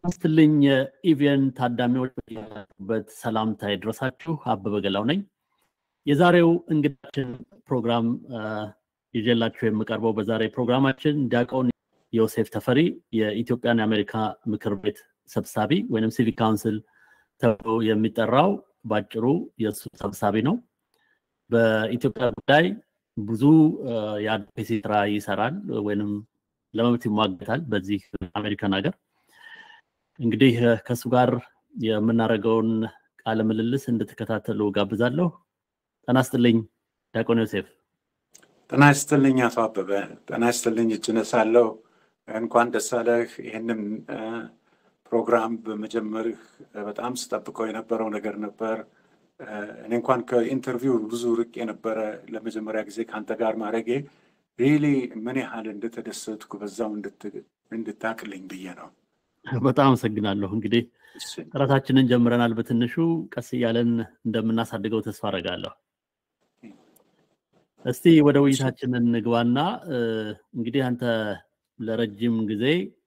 ስትልኝ የኢቪኤን ታዳሚዎች በት ሰላምታ ይድረሳችሁ። አበበ ገላው ነኝ። የዛሬው እንግዳችን ፕሮግራም ይዤላችሁ የምቀርበው በዛሬ ፕሮግራማችን ዲያቆን ዮሴፍ ተፈሪ የኢትዮጵያን የአሜሪካ ምክር ቤት ሰብሳቢ ወይም ሲቪክ ካውንስል ተብሎ የሚጠራው ባጭሩ የእሱ ሰብሳቢ ነው። በኢትዮጵያ ጉዳይ ብዙ የአድቮኬሲ ስራ ይሰራል ወይንም ለመብት ይሟገታል በዚህ አሜሪካን ሀገር። እንግዲህ ከእሱ ጋር የምናደርገውን ቃለ ምልልስ እንድትከታተሉ ጋብዛለሁ። ጤና ይስጥልኝ ዲያቆን ዮሴፍ። ጤና ይስጥልኝ አቶ አበበ። ጤና ይስጥልኝ እጅ ነሳለሁ። እንኳን ደስ አለህ። ይህንን ፕሮግራም በመጀመርህ በጣም ስጠብቀው የነበረው ነገር ነበር። እኔ እንኳን ከኢንተርቪው ብዙ ርቅ የነበረ ለመጀመሪያ ጊዜ ከአንተ ጋር ማድረጌ ሪሊ ምን ያህል እንደተደሰትኩ በዛው እንድታቅልኝ ብዬ ነው። በጣም አመሰግናለሁ። እንግዲህ ጥረታችንን ጀምረናል። በትንሹ ቀስ እያለን እንደምናሳድገው ተስፋ አደርጋለሁ። እስቲ ወደ ውይይታችን እንግባና እንግዲህ አንተ ለረጅም ጊዜ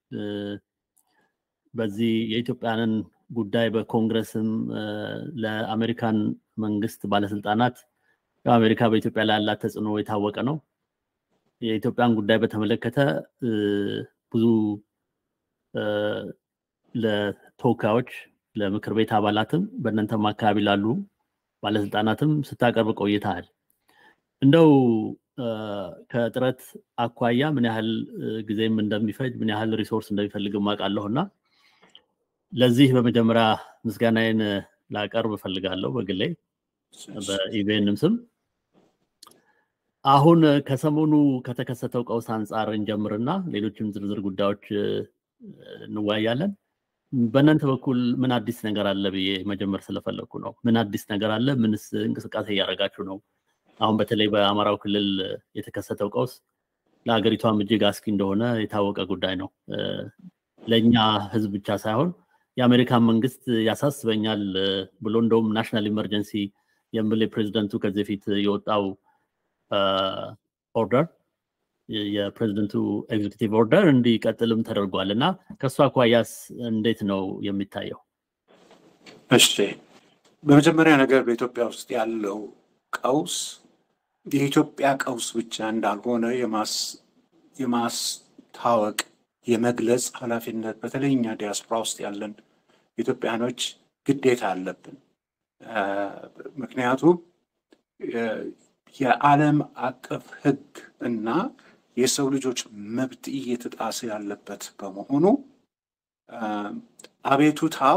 በዚህ የኢትዮጵያንን ጉዳይ በኮንግረስም ለአሜሪካን መንግስት ባለስልጣናት አሜሪካ በኢትዮጵያ ላይ ያላት ተጽዕኖ የታወቀ ነው። የኢትዮጵያን ጉዳይ በተመለከተ ብዙ ለተወካዮች ለምክር ቤት አባላትም በእናንተም አካባቢ ላሉ ባለስልጣናትም ስታቀርብ ቆይተሃል። እንደው ከጥረት አኳያ ምን ያህል ጊዜም እንደሚፈጅ ምን ያህል ሪሶርስ እንደሚፈልግ አውቃለሁ እና ለዚህ በመጀመሪያ ምስጋናዬን ላቀርብ እፈልጋለሁ በግሌ በኢቬንም ስም። አሁን ከሰሞኑ ከተከሰተው ቀውስ አንጻር እንጀምርና ሌሎችም ዝርዝር ጉዳዮች እንወያያለን። በእናንተ በኩል ምን አዲስ ነገር አለ ብዬ መጀመር ስለፈለግኩ ነው። ምን አዲስ ነገር አለ? ምንስ እንቅስቃሴ እያደረጋችሁ ነው? አሁን በተለይ በአማራው ክልል የተከሰተው ቀውስ ለሀገሪቷም እጅግ አስጊ እንደሆነ የታወቀ ጉዳይ ነው። ለእኛ ህዝብ ብቻ ሳይሆን የአሜሪካን መንግስት ያሳስበኛል ብሎ እንደውም ናሽናል ኢመርጀንሲ የሚል የፕሬዚደንቱ ከዚህ በፊት የወጣው ኦርደር የፕሬዚደንቱ ኤግዚኪቲቭ ኦርደር እንዲቀጥልም ተደርጓል እና ከእሱ አኳያስ እንዴት ነው የሚታየው? እሺ፣ በመጀመሪያ ነገር በኢትዮጵያ ውስጥ ያለው ቀውስ የኢትዮጵያ ቀውስ ብቻ እንዳልሆነ የማስታወቅ የመግለጽ ኃላፊነት በተለይ እኛ ዲያስፖራ ውስጥ ያለን ኢትዮጵያኖች ግዴታ አለብን። ምክንያቱም የዓለም አቀፍ ሕግ እና የሰው ልጆች መብት እየተጣሰ ያለበት በመሆኑ አቤቱታው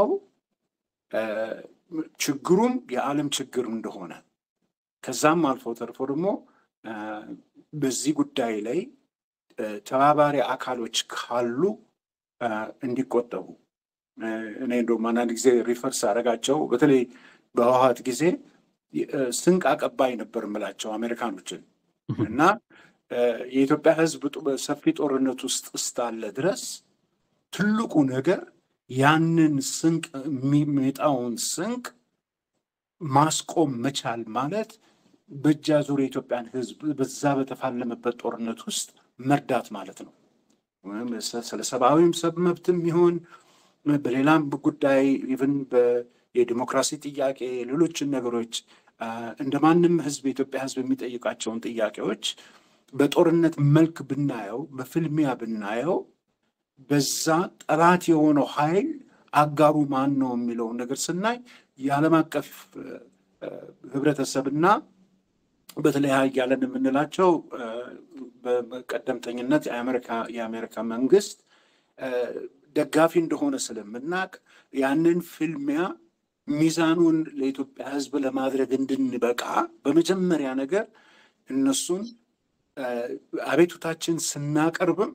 ችግሩም የዓለም ችግር እንደሆነ ከዛም አልፎ ተርፎ ደግሞ በዚህ ጉዳይ ላይ ተባባሪ አካሎች ካሉ እንዲቆጠቡ እኔ እንደውም አንዳንድ ጊዜ ሪፈርስ አደረጋቸው በተለይ በህወሓት ጊዜ ስንቅ አቀባይ ነበር የምላቸው አሜሪካኖችን እና የኢትዮጵያ ህዝብ በሰፊ ጦርነት ውስጥ እስካለ ድረስ ትልቁ ነገር ያንን ስንቅ የሚመጣውን ስንቅ ማስቆም መቻል ማለት በእጅ አዙር የኢትዮጵያን ህዝብ በዛ በተፋለመበት ጦርነት ውስጥ መርዳት ማለት ነው። ስለ ሰብአዊም ሰብ መብትም ይሁን በሌላም ጉዳይ ኢቭን የዲሞክራሲ ጥያቄ ሌሎችን ነገሮች እንደ ማንም ህዝብ የኢትዮጵያ ህዝብ የሚጠይቃቸውን ጥያቄዎች በጦርነት መልክ ብናየው፣ በፍልሚያ ብናየው በዛ ጠላት የሆነው ኃይል አጋሩ ማን ነው የሚለውን ነገር ስናይ የዓለም አቀፍ ህብረተሰብና በተለይ ሀያላን የምንላቸው በቀደምተኝነት የአሜሪካ መንግስት ደጋፊ እንደሆነ ስለምናቅ ያንን ፍልሚያ ሚዛኑን ለኢትዮጵያ ህዝብ ለማድረግ እንድንበቃ በመጀመሪያ ነገር እነሱን አቤቱታችን ስናቀርብም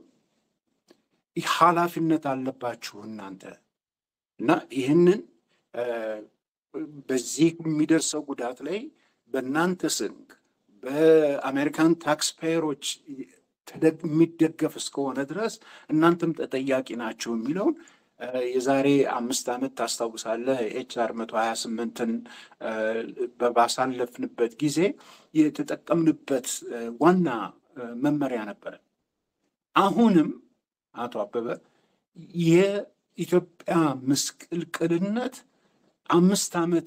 ኃላፊነት አለባችሁ እናንተ እና ይህንን በዚህ የሚደርሰው ጉዳት ላይ በእናንተ ስንቅ በአሜሪካን ታክስፔየሮች የሚደገፍ እስከሆነ ድረስ እናንተም ተጠያቂ ናቸው የሚለውን የዛሬ አምስት ዓመት ታስታውሳለህ ኤችአር መቶ ሀያ ስምንትን ባሳለፍንበት ጊዜ የተጠቀምንበት ዋና መመሪያ ነበረ። አሁንም አቶ አበበ የኢትዮጵያ ምስቅልቅልነት አምስት ዓመት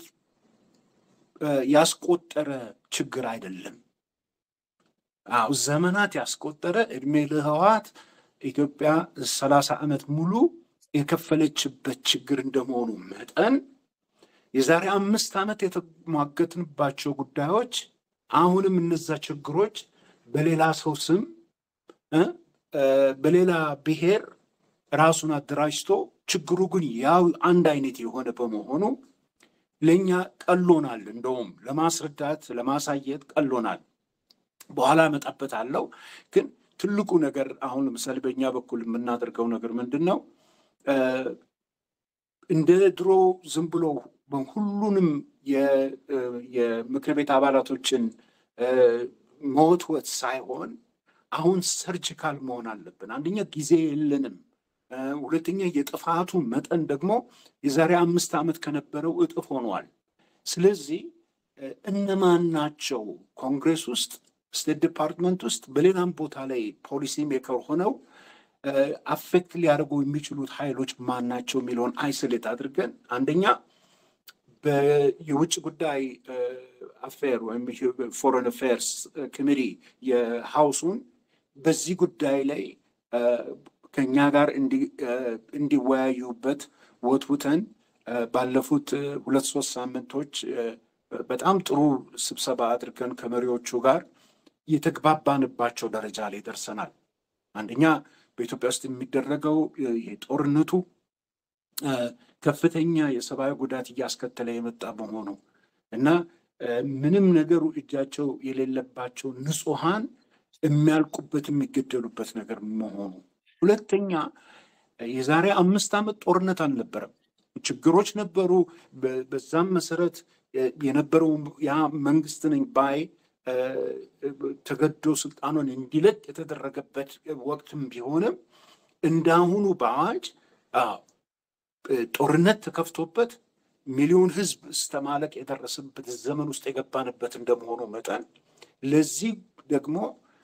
ያስቆጠረ ችግር አይደለም። አዎ ዘመናት ያስቆጠረ እድሜ ለህወሓት ኢትዮጵያ ሰላሳ ዓመት ሙሉ የከፈለችበት ችግር እንደመሆኑ መጠን የዛሬ አምስት ዓመት የተሟገትንባቸው ጉዳዮች አሁንም እነዛ ችግሮች በሌላ ሰው ስም በሌላ ብሔር ራሱን አደራጅቶ ችግሩ ግን ያው አንድ አይነት የሆነ በመሆኑ ለእኛ ቀሎናል። እንደውም ለማስረዳት ለማሳየት ቀሎናል። በኋላ እመጣበታለሁ። ግን ትልቁ ነገር አሁን ለምሳሌ በእኛ በኩል የምናደርገው ነገር ምንድን ነው? እንደ ድሮ ዝም ብሎ ሁሉንም የምክር ቤት አባላቶችን መወትወት ሳይሆን አሁን ሰርጂካል መሆን አለብን። አንደኛ ጊዜ የለንም። ሁለተኛ የጥፋቱ መጠን ደግሞ የዛሬ አምስት ዓመት ከነበረው እጥፍ ሆኗል። ስለዚህ እነማን ናቸው ኮንግሬስ ውስጥ ስቴት ዲፓርትመንት ውስጥ በሌላም ቦታ ላይ ፖሊሲ ሜከር ሆነው አፌክት ሊያደርጉ የሚችሉት ኃይሎች ማን ናቸው የሚለውን አይሶሌት አድርገን አንደኛ የውጭ ጉዳይ አፌር ወይም ፎረን አፌርስ ኮሚቴ የሀውሱን በዚህ ጉዳይ ላይ ከኛ ጋር እንዲወያዩበት ወትውተን ባለፉት ሁለት ሶስት ሳምንቶች በጣም ጥሩ ስብሰባ አድርገን ከመሪዎቹ ጋር የተግባባንባቸው ደረጃ ላይ ደርሰናል። አንደኛ በኢትዮጵያ ውስጥ የሚደረገው ጦርነቱ ከፍተኛ የሰብአዊ ጉዳት እያስከተለ የመጣ በመሆኑ እና ምንም ነገሩ እጃቸው የሌለባቸው ንጹሐን የሚያልቁበት የሚገደሉበት ነገር መሆኑ። ሁለተኛ የዛሬ አምስት ዓመት ጦርነት አልነበረም። ችግሮች ነበሩ። በዛም መሰረት የነበረው ያ መንግስት ነኝ ባይ ተገዶ ስልጣኑን እንዲለቅ የተደረገበት ወቅትም ቢሆንም እንዳሁኑ በአዋጅ ጦርነት ተከፍቶበት ሚሊዮን ህዝብ እስተማለቅ የደረሰበት ዘመን ውስጥ የገባንበት እንደመሆኑ መጠን ለዚህ ደግሞ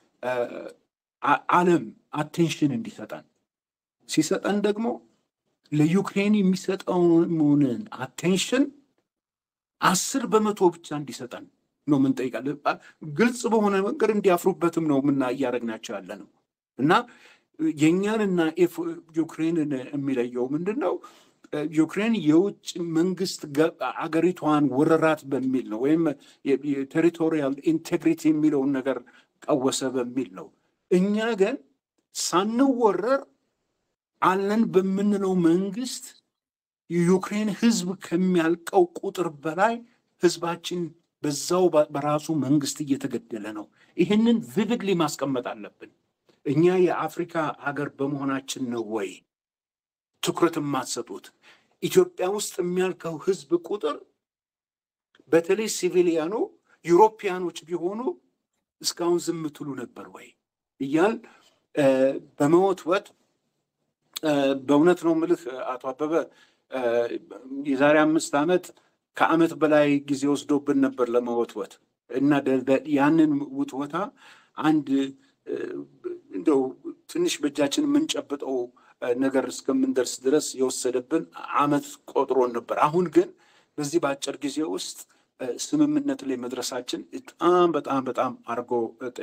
ዓለም አቴንሽን እንዲሰጠን ሲሰጠን ደግሞ ለዩክሬን የሚሰጠውን አቴንሽን አስር በመቶ ብቻ እንዲሰጠን ነው የምንጠይቃለን። ግልጽ በሆነ መንገድ እንዲያፍሩበትም ነው ምና እያደረግናቸው ያለ ነው እና የእኛንና ዩክሬንን የሚለየው ምንድን ነው? ዩክሬን የውጭ መንግስት አገሪቷን ወረራት በሚል ነው ወይም የቴሪቶሪያል ኢንቴግሪቲ የሚለውን ነገር ቀወሰ በሚል ነው። እኛ ግን ሳንወረር አለን በምንለው መንግስት የዩክሬን ህዝብ ከሚያልቀው ቁጥር በላይ ህዝባችን በዛው በራሱ መንግስት እየተገደለ ነው። ይህንን ቪቪድሊ ማስቀመጥ አለብን። እኛ የአፍሪካ ሀገር በመሆናችን ነው ወይ ትኩረት የማትሰጡት? ኢትዮጵያ ውስጥ የሚያልቀው ህዝብ ቁጥር በተለይ ሲቪሊያኑ ዩሮፒያኖች ቢሆኑ እስካሁን ዝም ትሉ ነበር ወይ እያል በመወትወት በእውነት ነው ምልህ አቶ አበበ የዛሬ አምስት ዓመት ከዓመት በላይ ጊዜ ወስዶብን ነበር ለመወትወት እና ያንን ውትወታ አንድ እንደው ትንሽ በእጃችን የምንጨብጠው ነገር እስከምንደርስ ድረስ የወሰደብን ዓመት ቆጥሮን ነበር። አሁን ግን በዚህ በአጭር ጊዜ ውስጥ ስምምነት ላይ መድረሳችን በጣም በጣም በጣም አድርጎ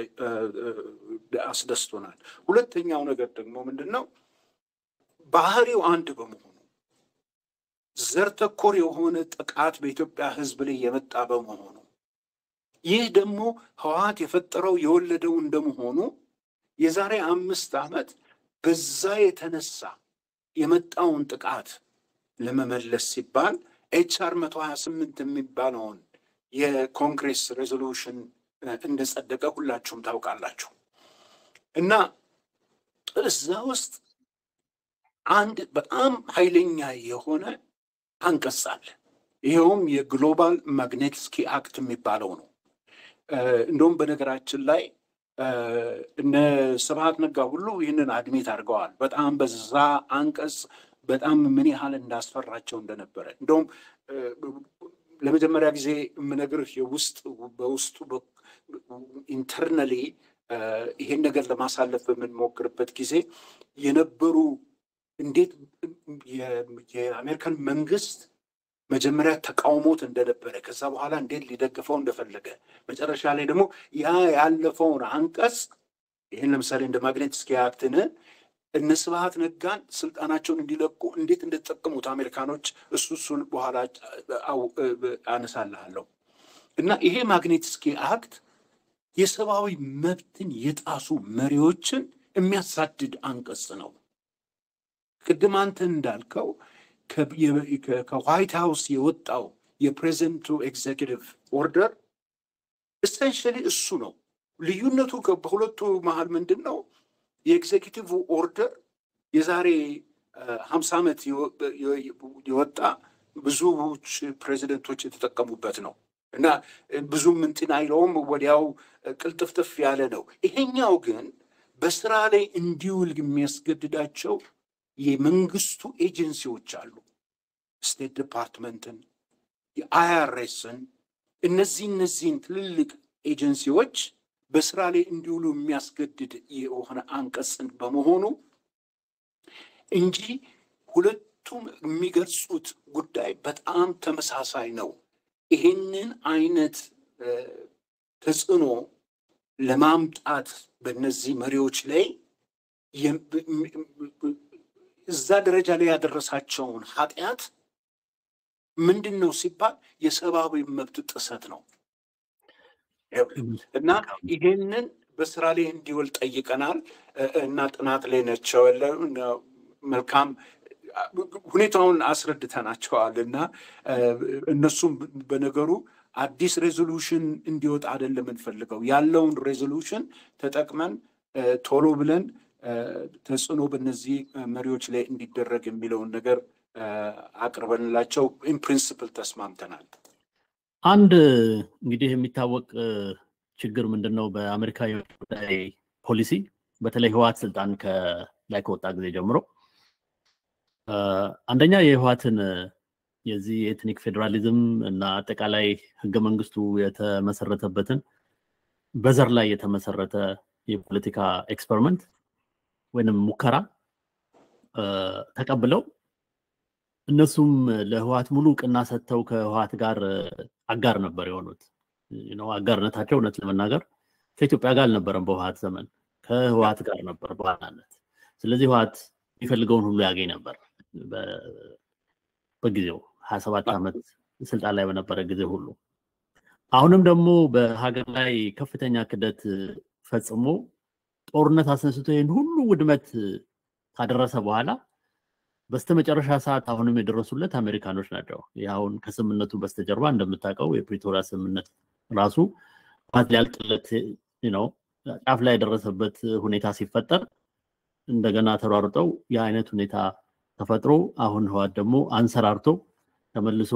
አስደስቶናል። ሁለተኛው ነገር ደግሞ ምንድን ነው? ባህሪው አንድ በመሆኑ ዘር ተኮር የሆነ ጥቃት በኢትዮጵያ ሕዝብ ላይ የመጣ በመሆኑ ይህ ደግሞ ህወሓት የፈጠረው የወለደው እንደመሆኑ የዛሬ አምስት ዓመት በዛ የተነሳ የመጣውን ጥቃት ለመመለስ ሲባል ኤችአር መቶ ሀያ ስምንት የሚባለውን የኮንግሬስ ሬዞሉሽን እንደጸደቀ ሁላችሁም ታውቃላችሁ እና እዛ ውስጥ አንድ በጣም ኃይለኛ የሆነ አንቀጽ አለ። ይኸውም የግሎባል ማግኔትስኪ አክት የሚባለው ነው። እንደውም በነገራችን ላይ እነ ስብሐት ነጋ ሁሉ ይህንን አድሜት አድርገዋል። በጣም በዛ አንቀጽ በጣም ምን ያህል እንዳስፈራቸው እንደነበረ እንደውም ለመጀመሪያ ጊዜ የምነግርህ የውስጥ በውስጡ ኢንተርናሊ ይሄን ነገር ለማሳለፍ በምንሞክርበት ጊዜ የነበሩ እንዴት የአሜሪካን መንግስት መጀመሪያ ተቃውሞት እንደነበረ ከዛ በኋላ እንዴት ሊደግፈው እንደፈለገ መጨረሻ ላይ ደግሞ ያ ያለፈውን አንቀጽ ይህን ለምሳሌ እንደ ማግኔትስኪ አክትን እነ ስብሐት ነጋን ስልጣናቸውን እንዲለቁ እንዴት እንደተጠቀሙት አሜሪካኖች እሱ እሱን በኋላ አነሳልሃለሁ እና ይሄ ማግኔትስኪ አክት የሰብአዊ መብትን የጣሱ መሪዎችን የሚያሳድድ አንቀጽ ነው። ቅድም አንተ እንዳልከው ከዋይት ሃውስ የወጣው የፕሬዚደንቱ ኤግዜኪቲቭ ኦርደር ኤሰንሽሊ እሱ ነው። ልዩነቱ በሁለቱ መሀል ምንድን ነው? የኤግዜኪቲቭ ኦርደር የዛሬ ሀምሳ ዓመት የወጣ ብዙዎች ፕሬዚደንቶች የተጠቀሙበት ነው እና ብዙም እንትን አይለውም፣ ወዲያው ቅልጥፍጥፍ ያለ ነው። ይሄኛው ግን በስራ ላይ እንዲውል የሚያስገድዳቸው የመንግስቱ ኤጀንሲዎች አሉ። ስቴት ዲፓርትመንትን፣ የአይአርኤስን እነዚህ እነዚህን ትልልቅ ኤጀንሲዎች በስራ ላይ እንዲውሉ የሚያስገድድ የሆነ አንቀጽን በመሆኑ እንጂ ሁለቱም የሚገልጹት ጉዳይ በጣም ተመሳሳይ ነው። ይህንን አይነት ተጽዕኖ ለማምጣት በእነዚህ መሪዎች ላይ እዛ ደረጃ ላይ ያደረሳቸውን ኃጢአት ምንድን ነው ሲባል የሰብአዊ መብት ጥሰት ነው እና ይሄንን በስራ ላይ እንዲውል ጠይቀናል እና ጥናት ላይ ነቸው መልካም ሁኔታውን አስረድተናቸዋል እና እነሱም በነገሩ አዲስ ሬዞሉሽን እንዲወጣ አይደለም የምንፈልገው ያለውን ሬዞሉሽን ተጠቅመን ቶሎ ብለን ተጽዕኖ በእነዚህ መሪዎች ላይ እንዲደረግ የሚለውን ነገር አቅርበንላቸው ኢንፕሪንስፕል ተስማምተናል። አንድ እንግዲህ የሚታወቅ ችግር ምንድን ነው? በአሜሪካ የውጭ ጉዳይ ፖሊሲ በተለይ ህወሓት ስልጣን ላይ ከወጣ ጊዜ ጀምሮ አንደኛ የህወሓትን የዚህ የኤትኒክ ፌዴራሊዝም እና አጠቃላይ ህገ መንግስቱ የተመሰረተበትን በዘር ላይ የተመሰረተ የፖለቲካ ኤክስፐሪመንት ወይንም ሙከራ ተቀብለው እነሱም ለህወሓት ሙሉ እውቅና ሰጥተው ከህወሓት ጋር አጋር ነበር የሆኑት። አጋርነታቸው እውነት ለመናገር ከኢትዮጵያ ጋር አልነበረም። በህወሓት ዘመን ከህወሓት ጋር ነበር በዋናነት። ስለዚህ ህወሓት የሚፈልገውን ሁሉ ያገኝ ነበር በጊዜው ሀያ ሰባት ዓመት ስልጣን ላይ በነበረ ጊዜ ሁሉ። አሁንም ደግሞ በሀገር ላይ ከፍተኛ ክደት ፈጽሞ ጦርነት አስነስቶ ይህን ሁሉ ውድመት ካደረሰ በኋላ በስተመጨረሻ ሰዓት አሁንም የደረሱለት አሜሪካኖች ናቸው። ይህ አሁን ከስምምነቱ በስተጀርባ እንደምታውቀው የፕሪቶሪያ ስምምነት ራሱ ህወሓት ሊያልቅለት ነው ጫፍ ላይ የደረሰበት ሁኔታ ሲፈጠር እንደገና ተሯርጠው የአይነት ሁኔታ ተፈጥሮ አሁን ህወሓት ደግሞ አንሰራርቶ ተመልሶ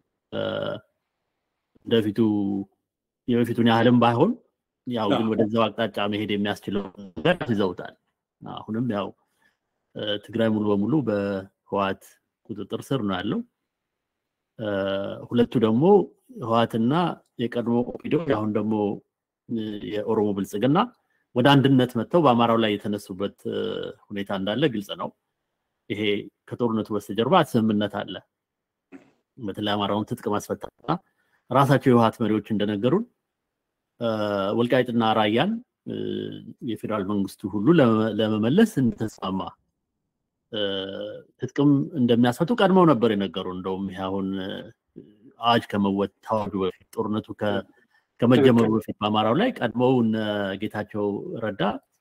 እንደፊቱ የበፊቱን ያህልም ባይሆን ያው ግን ወደዛው አቅጣጫ መሄድ የሚያስችለው ነገር ይዘውታል። አሁንም ያው ትግራይ ሙሉ በሙሉ በህወሓት ቁጥጥር ስር ነው ያለው። ሁለቱ ደግሞ ህወሓትና የቀድሞ ኦፒዶ አሁን ደግሞ የኦሮሞ ብልጽግና ወደ አንድነት መጥተው በአማራው ላይ የተነሱበት ሁኔታ እንዳለ ግልጽ ነው። ይሄ ከጦርነቱ በስተጀርባ ስምምነት አለ። በተለይ አማራውን ትጥቅ ማስፈታትና ራሳቸው የህወሓት መሪዎች እንደነገሩን ወልቃይትና ራያን የፌዴራል መንግስቱ ሁሉ ለመመለስ እንደተስማማ ትጥቅም እንደሚያስፈቱ ቀድመው ነበር የነገሩ። እንደውም ይሄ አሁን አዋጅ ከመወታወዱ በፊት ጦርነቱ ከመጀመሩ በፊት በአማራው ላይ ቀድመው እነ ጌታቸው ረዳ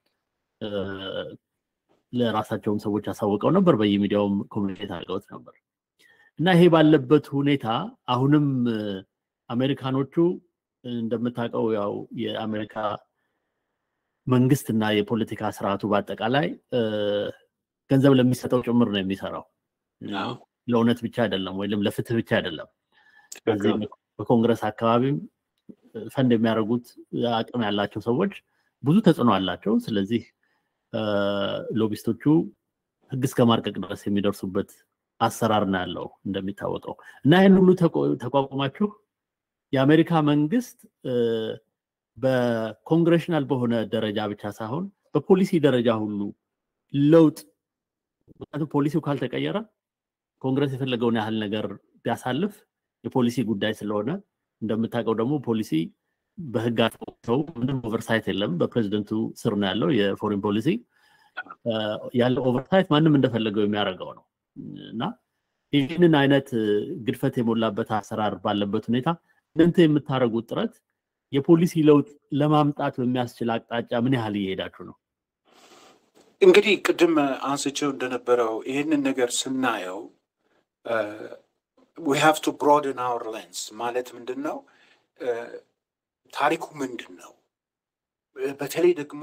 ለራሳቸውም ሰዎች አሳውቀው ነበር። በየሚዲያውም ኮሚኒኬት አድርገውት ነበር። እና ይሄ ባለበት ሁኔታ አሁንም አሜሪካኖቹ እንደምታውቀው ያው የአሜሪካ መንግስት እና የፖለቲካ ስርዓቱ በአጠቃላይ ገንዘብ ለሚሰጠው ጭምር ነው የሚሰራው። ለእውነት ብቻ አይደለም፣ ወይም ለፍትህ ብቻ አይደለም። በዚህ በኮንግረስ አካባቢም ፈንድ የሚያደርጉት አቅም ያላቸው ሰዎች ብዙ ተጽዕኖ አላቸው። ስለዚህ ሎቢስቶቹ ህግ እስከ ማርቀቅ ድረስ የሚደርሱበት አሰራር ነው ያለው እንደሚታወቀው እና ይህን ሁሉ ተቋቁማችሁ የአሜሪካ መንግስት በኮንግሬሽናል በሆነ ደረጃ ብቻ ሳይሆን በፖሊሲ ደረጃ ሁሉ ለውጥ ምክንያቱም ፖሊሲው ካልተቀየረ ኮንግረስ የፈለገውን ያህል ነገር ቢያሳልፍ የፖሊሲ ጉዳይ ስለሆነ እንደምታውቀው ደግሞ ፖሊሲ በህግ ሰው ምንም ኦቨርሳይት የለም። በፕሬዚደንቱ ስር ነው ያለው የፎሪን ፖሊሲ ያለው ኦቨርሳይት ማንም እንደፈለገው የሚያደርገው ነው እና ይህንን አይነት ግድፈት የሞላበት አሰራር ባለበት ሁኔታ እናንተ የምታደርጉት ጥረት የፖሊሲ ለውጥ ለማምጣት በሚያስችል አቅጣጫ ምን ያህል እየሄዳችሁ ነው? እንግዲህ ቅድም አንስቼው እንደነበረው ይህንን ነገር ስናየው ዊ ሃቭ ቱ ብሮድን አወር ሌንስ ማለት ምንድን ነው? ታሪኩ ምንድን ነው? በተለይ ደግሞ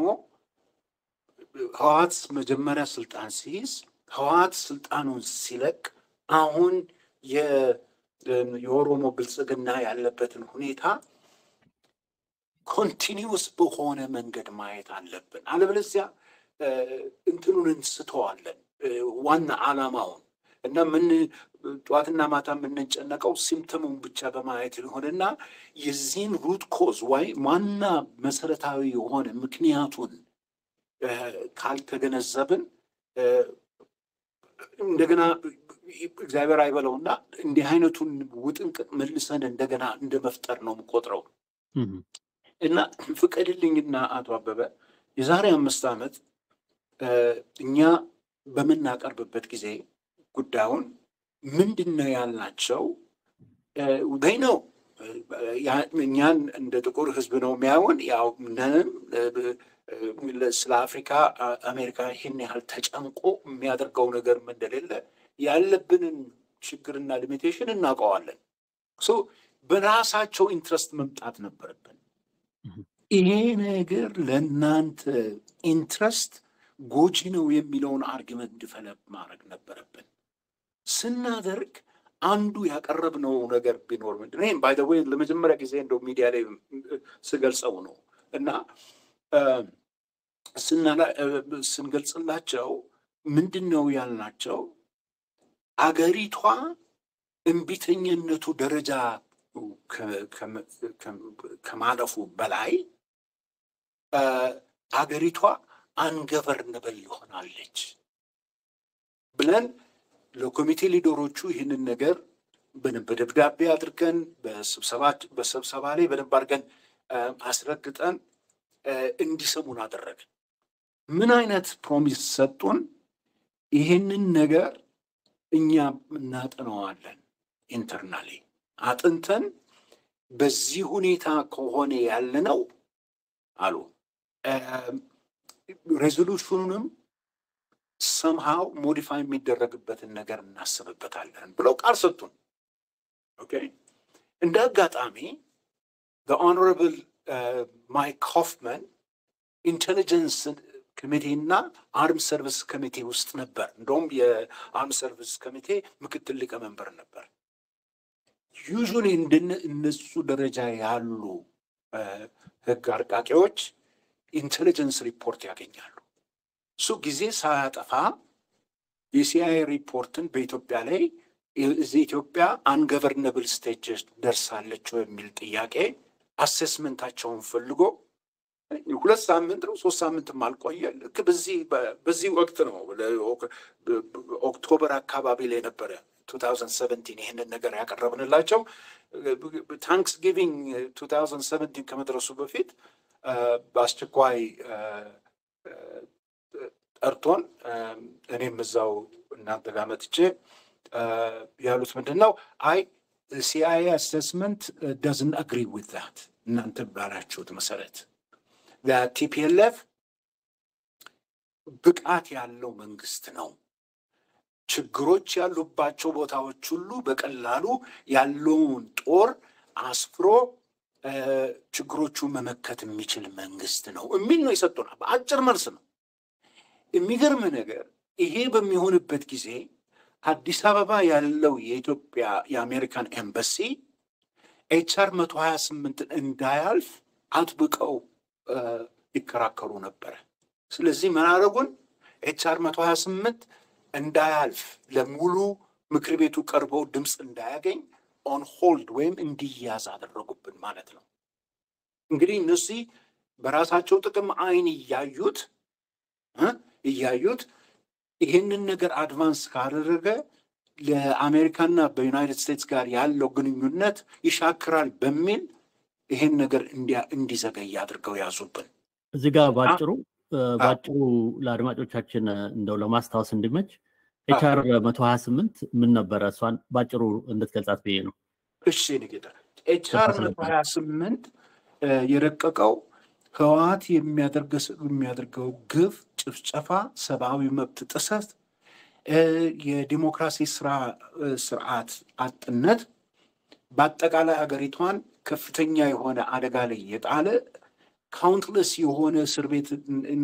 ህወሓት መጀመሪያ ስልጣን ሲይዝ ህወሓት ስልጣኑን ሲለቅ አሁን የኦሮሞ ብልጽግና ያለበትን ሁኔታ ኮንቲኒውስ በሆነ መንገድ ማየት አለብን። አለበለዚያ እንትኑን እንስተዋለን ዋና ዓላማውን እና ምን ጠዋትና ማታ የምንጨነቀው ሲምተሙን ብቻ በማየት ሊሆንና የዚህን ሩት ኮዝ ዋይ ዋና መሰረታዊ የሆነ ምክንያቱን ካልተገነዘብን እንደገና እግዚአብሔር አይበለውና እንዲህ አይነቱን ውጥንቅጥ መልሰን እንደገና እንደ መፍጠር ነው የምቆጥረው እና ፍቀድልኝና አቶ አበበ የዛሬ አምስት ዓመት እኛ በምናቀርብበት ጊዜ ጉዳዩን ምንድን ነው ያልናቸው በይ ነው እኛን እንደ ጥቁር ህዝብ ነው የሚያዩን ያው ነንም ስለ አፍሪካ አሜሪካ ይህን ያህል ተጨንቆ የሚያደርገው ነገር እንደሌለ ያለብንን ችግርና ሊሚቴሽን እናውቀዋለን። በራሳቸው ኢንትረስት መምጣት ነበረብን። ይሄ ነገር ለእናንተ ኢንትረስት ጎጂ ነው የሚለውን አርጊመንት ዲቨሎፕ ማድረግ ነበረብን። ስናደርግ አንዱ ያቀረብነው ነገር ቢኖር ምንድን ይህም ባይ ወይ ለመጀመሪያ ጊዜ እንደው ሚዲያ ላይ ስገልጸው ነው እና ስንገልጽላቸው ምንድን ነው ያልናቸው አገሪቷ እምቢተኝነቱ ደረጃ ከማለፉ በላይ አገሪቷ አንገቨርነብል ሆናለች ብለን ለኮሚቴ ሊደሮቹ ይህንን ነገር በደብዳቤ አድርገን በስብሰባ ላይ በደንብ አድርገን አስረግጠን እንዲሰሙን አደረግን። ምን አይነት ፕሮሚስ ሰጡን? ይህንን ነገር እኛ እናጠነዋለን ኢንተርናሊ አጥንተን በዚህ ሁኔታ ከሆነ ያለነው አሉ ሬዞሉሽኑንም ሰምሃው ሞዲፋይ የሚደረግበትን ነገር እናስብበታለን ብለው ቃል ሰጡን። ኦኬ እንደ አጋጣሚ ኦኖረብል ማይክ ሆፍመን ኢንቴሊጀንስ ኮሚቴና አርም ሰርቪስ ኮሚቴ ውስጥ ነበር። እንደውም የአርም ሰርቪስ ኮሚቴ ምክትል ሊቀመንበር ነበር። ዩዥሊ እነሱ ደረጃ ያሉ ህግ አርቃቂዎች ኢንቴሊጀንስ ሪፖርት ያገኛሉ። እሱ ጊዜ ሳያጠፋ የሲአይኤ ሪፖርትን በኢትዮጵያ ላይ እዚህ ኢትዮጵያ አንገቨርነብል ስቴጅ ደርሳለች የሚል ጥያቄ አሴስመንታቸውን ፈልጎ ሁለት ሳምንት ነው ሶስት ሳምንትም አልቆየ። ልክ በዚህ በዚህ ወቅት ነው ኦክቶበር አካባቢ ላይ ነበረ 2017 ይህንን ነገር ያቀረብንላቸው። ታንክስ ጊቪንግ 2017 ከመድረሱ በፊት በአስቸኳይ ጠርቶን እኔም እዛው እናንተ ጋር መጥቼ ያሉት ምንድን ነው አይ ሲአይኤ አሴስመንት ዳዝን አግሪ ዊት ዛት እናንተ ባላችሁት መሰረት ቲፒኤልኤፍ ብቃት ያለው መንግስት ነው። ችግሮች ያሉባቸው ቦታዎች ሁሉ በቀላሉ ያለውን ጦር አስፍሮ ችግሮቹን መመከት የሚችል መንግስት ነው የሚል ነው የሰጡናል። በአጭር መልስ ነው። የሚገርም ነገር ይሄ በሚሆንበት ጊዜ አዲስ አበባ ያለው የኢትዮጵያ የአሜሪካን ኤምባሲ ኤችአር መቶ ሀያ ስምንትን እንዳያልፍ አጥብቀው ይከራከሩ ነበረ። ስለዚህ መናረጉን ኤችአር መቶ ሀያ ስምንት እንዳያልፍ ለሙሉ ምክር ቤቱ ቀርበው ድምፅ እንዳያገኝ ኦን ሆልድ ወይም እንዲያዝ አደረጉብን ማለት ነው። እንግዲህ እነዚህ በራሳቸው ጥቅም አይን እያዩት እያዩት ይህንን ነገር አድቫንስ ካደረገ ለአሜሪካና በዩናይትድ ስቴትስ ጋር ያለው ግንኙነት ይሻክራል በሚል ይሄን ነገር እንዲዘገይ አድርገው ያዙብን። እዚህ ጋር ባጭሩ ባጭሩ ለአድማጮቻችን እንደው ለማስታወስ እንዲመች ኤችአር መቶ ሀያ ስምንት ምን ነበረ? እሷን ባጭሩ እንድትገልጻት ብዬ ነው። እሺ ንጌታ ኤችአር መቶ ሀያ ስምንት የረቀቀው ህወሓት የሚያደርገው ግፍ፣ ጭፍጨፋ፣ ሰብአዊ መብት ጥሰት፣ የዲሞክራሲ ስርዓት አጥነት በአጠቃላይ ሀገሪቷን ከፍተኛ የሆነ አደጋ ላይ የጣለ ካውንትለስ የሆነ እስር ቤት እና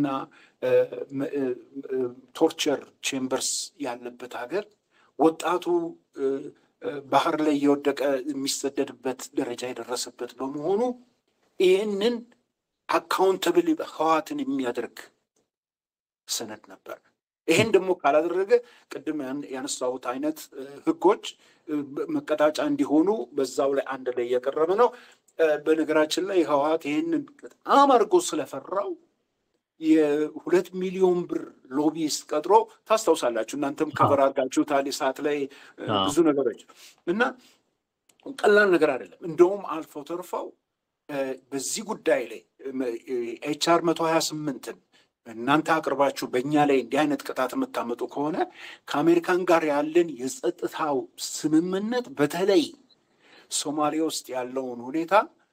ቶርቸር ቼምበርስ ያለበት ሀገር ወጣቱ ባህር ላይ የወደቀ የሚሰደድበት ደረጃ የደረሰበት በመሆኑ ይህንን አካውንተብል ህዋትን የሚያደርግ ሰነድ ነበር። ይህን ደግሞ ካላደረገ ቅድም ያነሳሁት አይነት ህጎች መቀጣጫ እንዲሆኑ በዛው ላይ አንድ ላይ እየቀረበ ነው። በነገራችን ላይ ህወሓት ይህንን በጣም አድርጎ ስለፈራው የሁለት ሚሊዮን ብር ሎቢስት ቀጥሮ ታስታውሳላችሁ። እናንተም ከበር አድርጋችሁታል ሰዓት ላይ ብዙ ነገሮች እና ቀላል ነገር አይደለም። እንደውም አልፈው ተርፈው በዚህ ጉዳይ ላይ ኤችአር መቶ ሀያ ስምንትን እናንተ አቅርባችሁ በእኛ ላይ እንዲህ አይነት ቅጣት የምታመጡ ከሆነ ከአሜሪካን ጋር ያለን የጸጥታው ስምምነት በተለይ ሶማሌ ውስጥ ያለውን ሁኔታ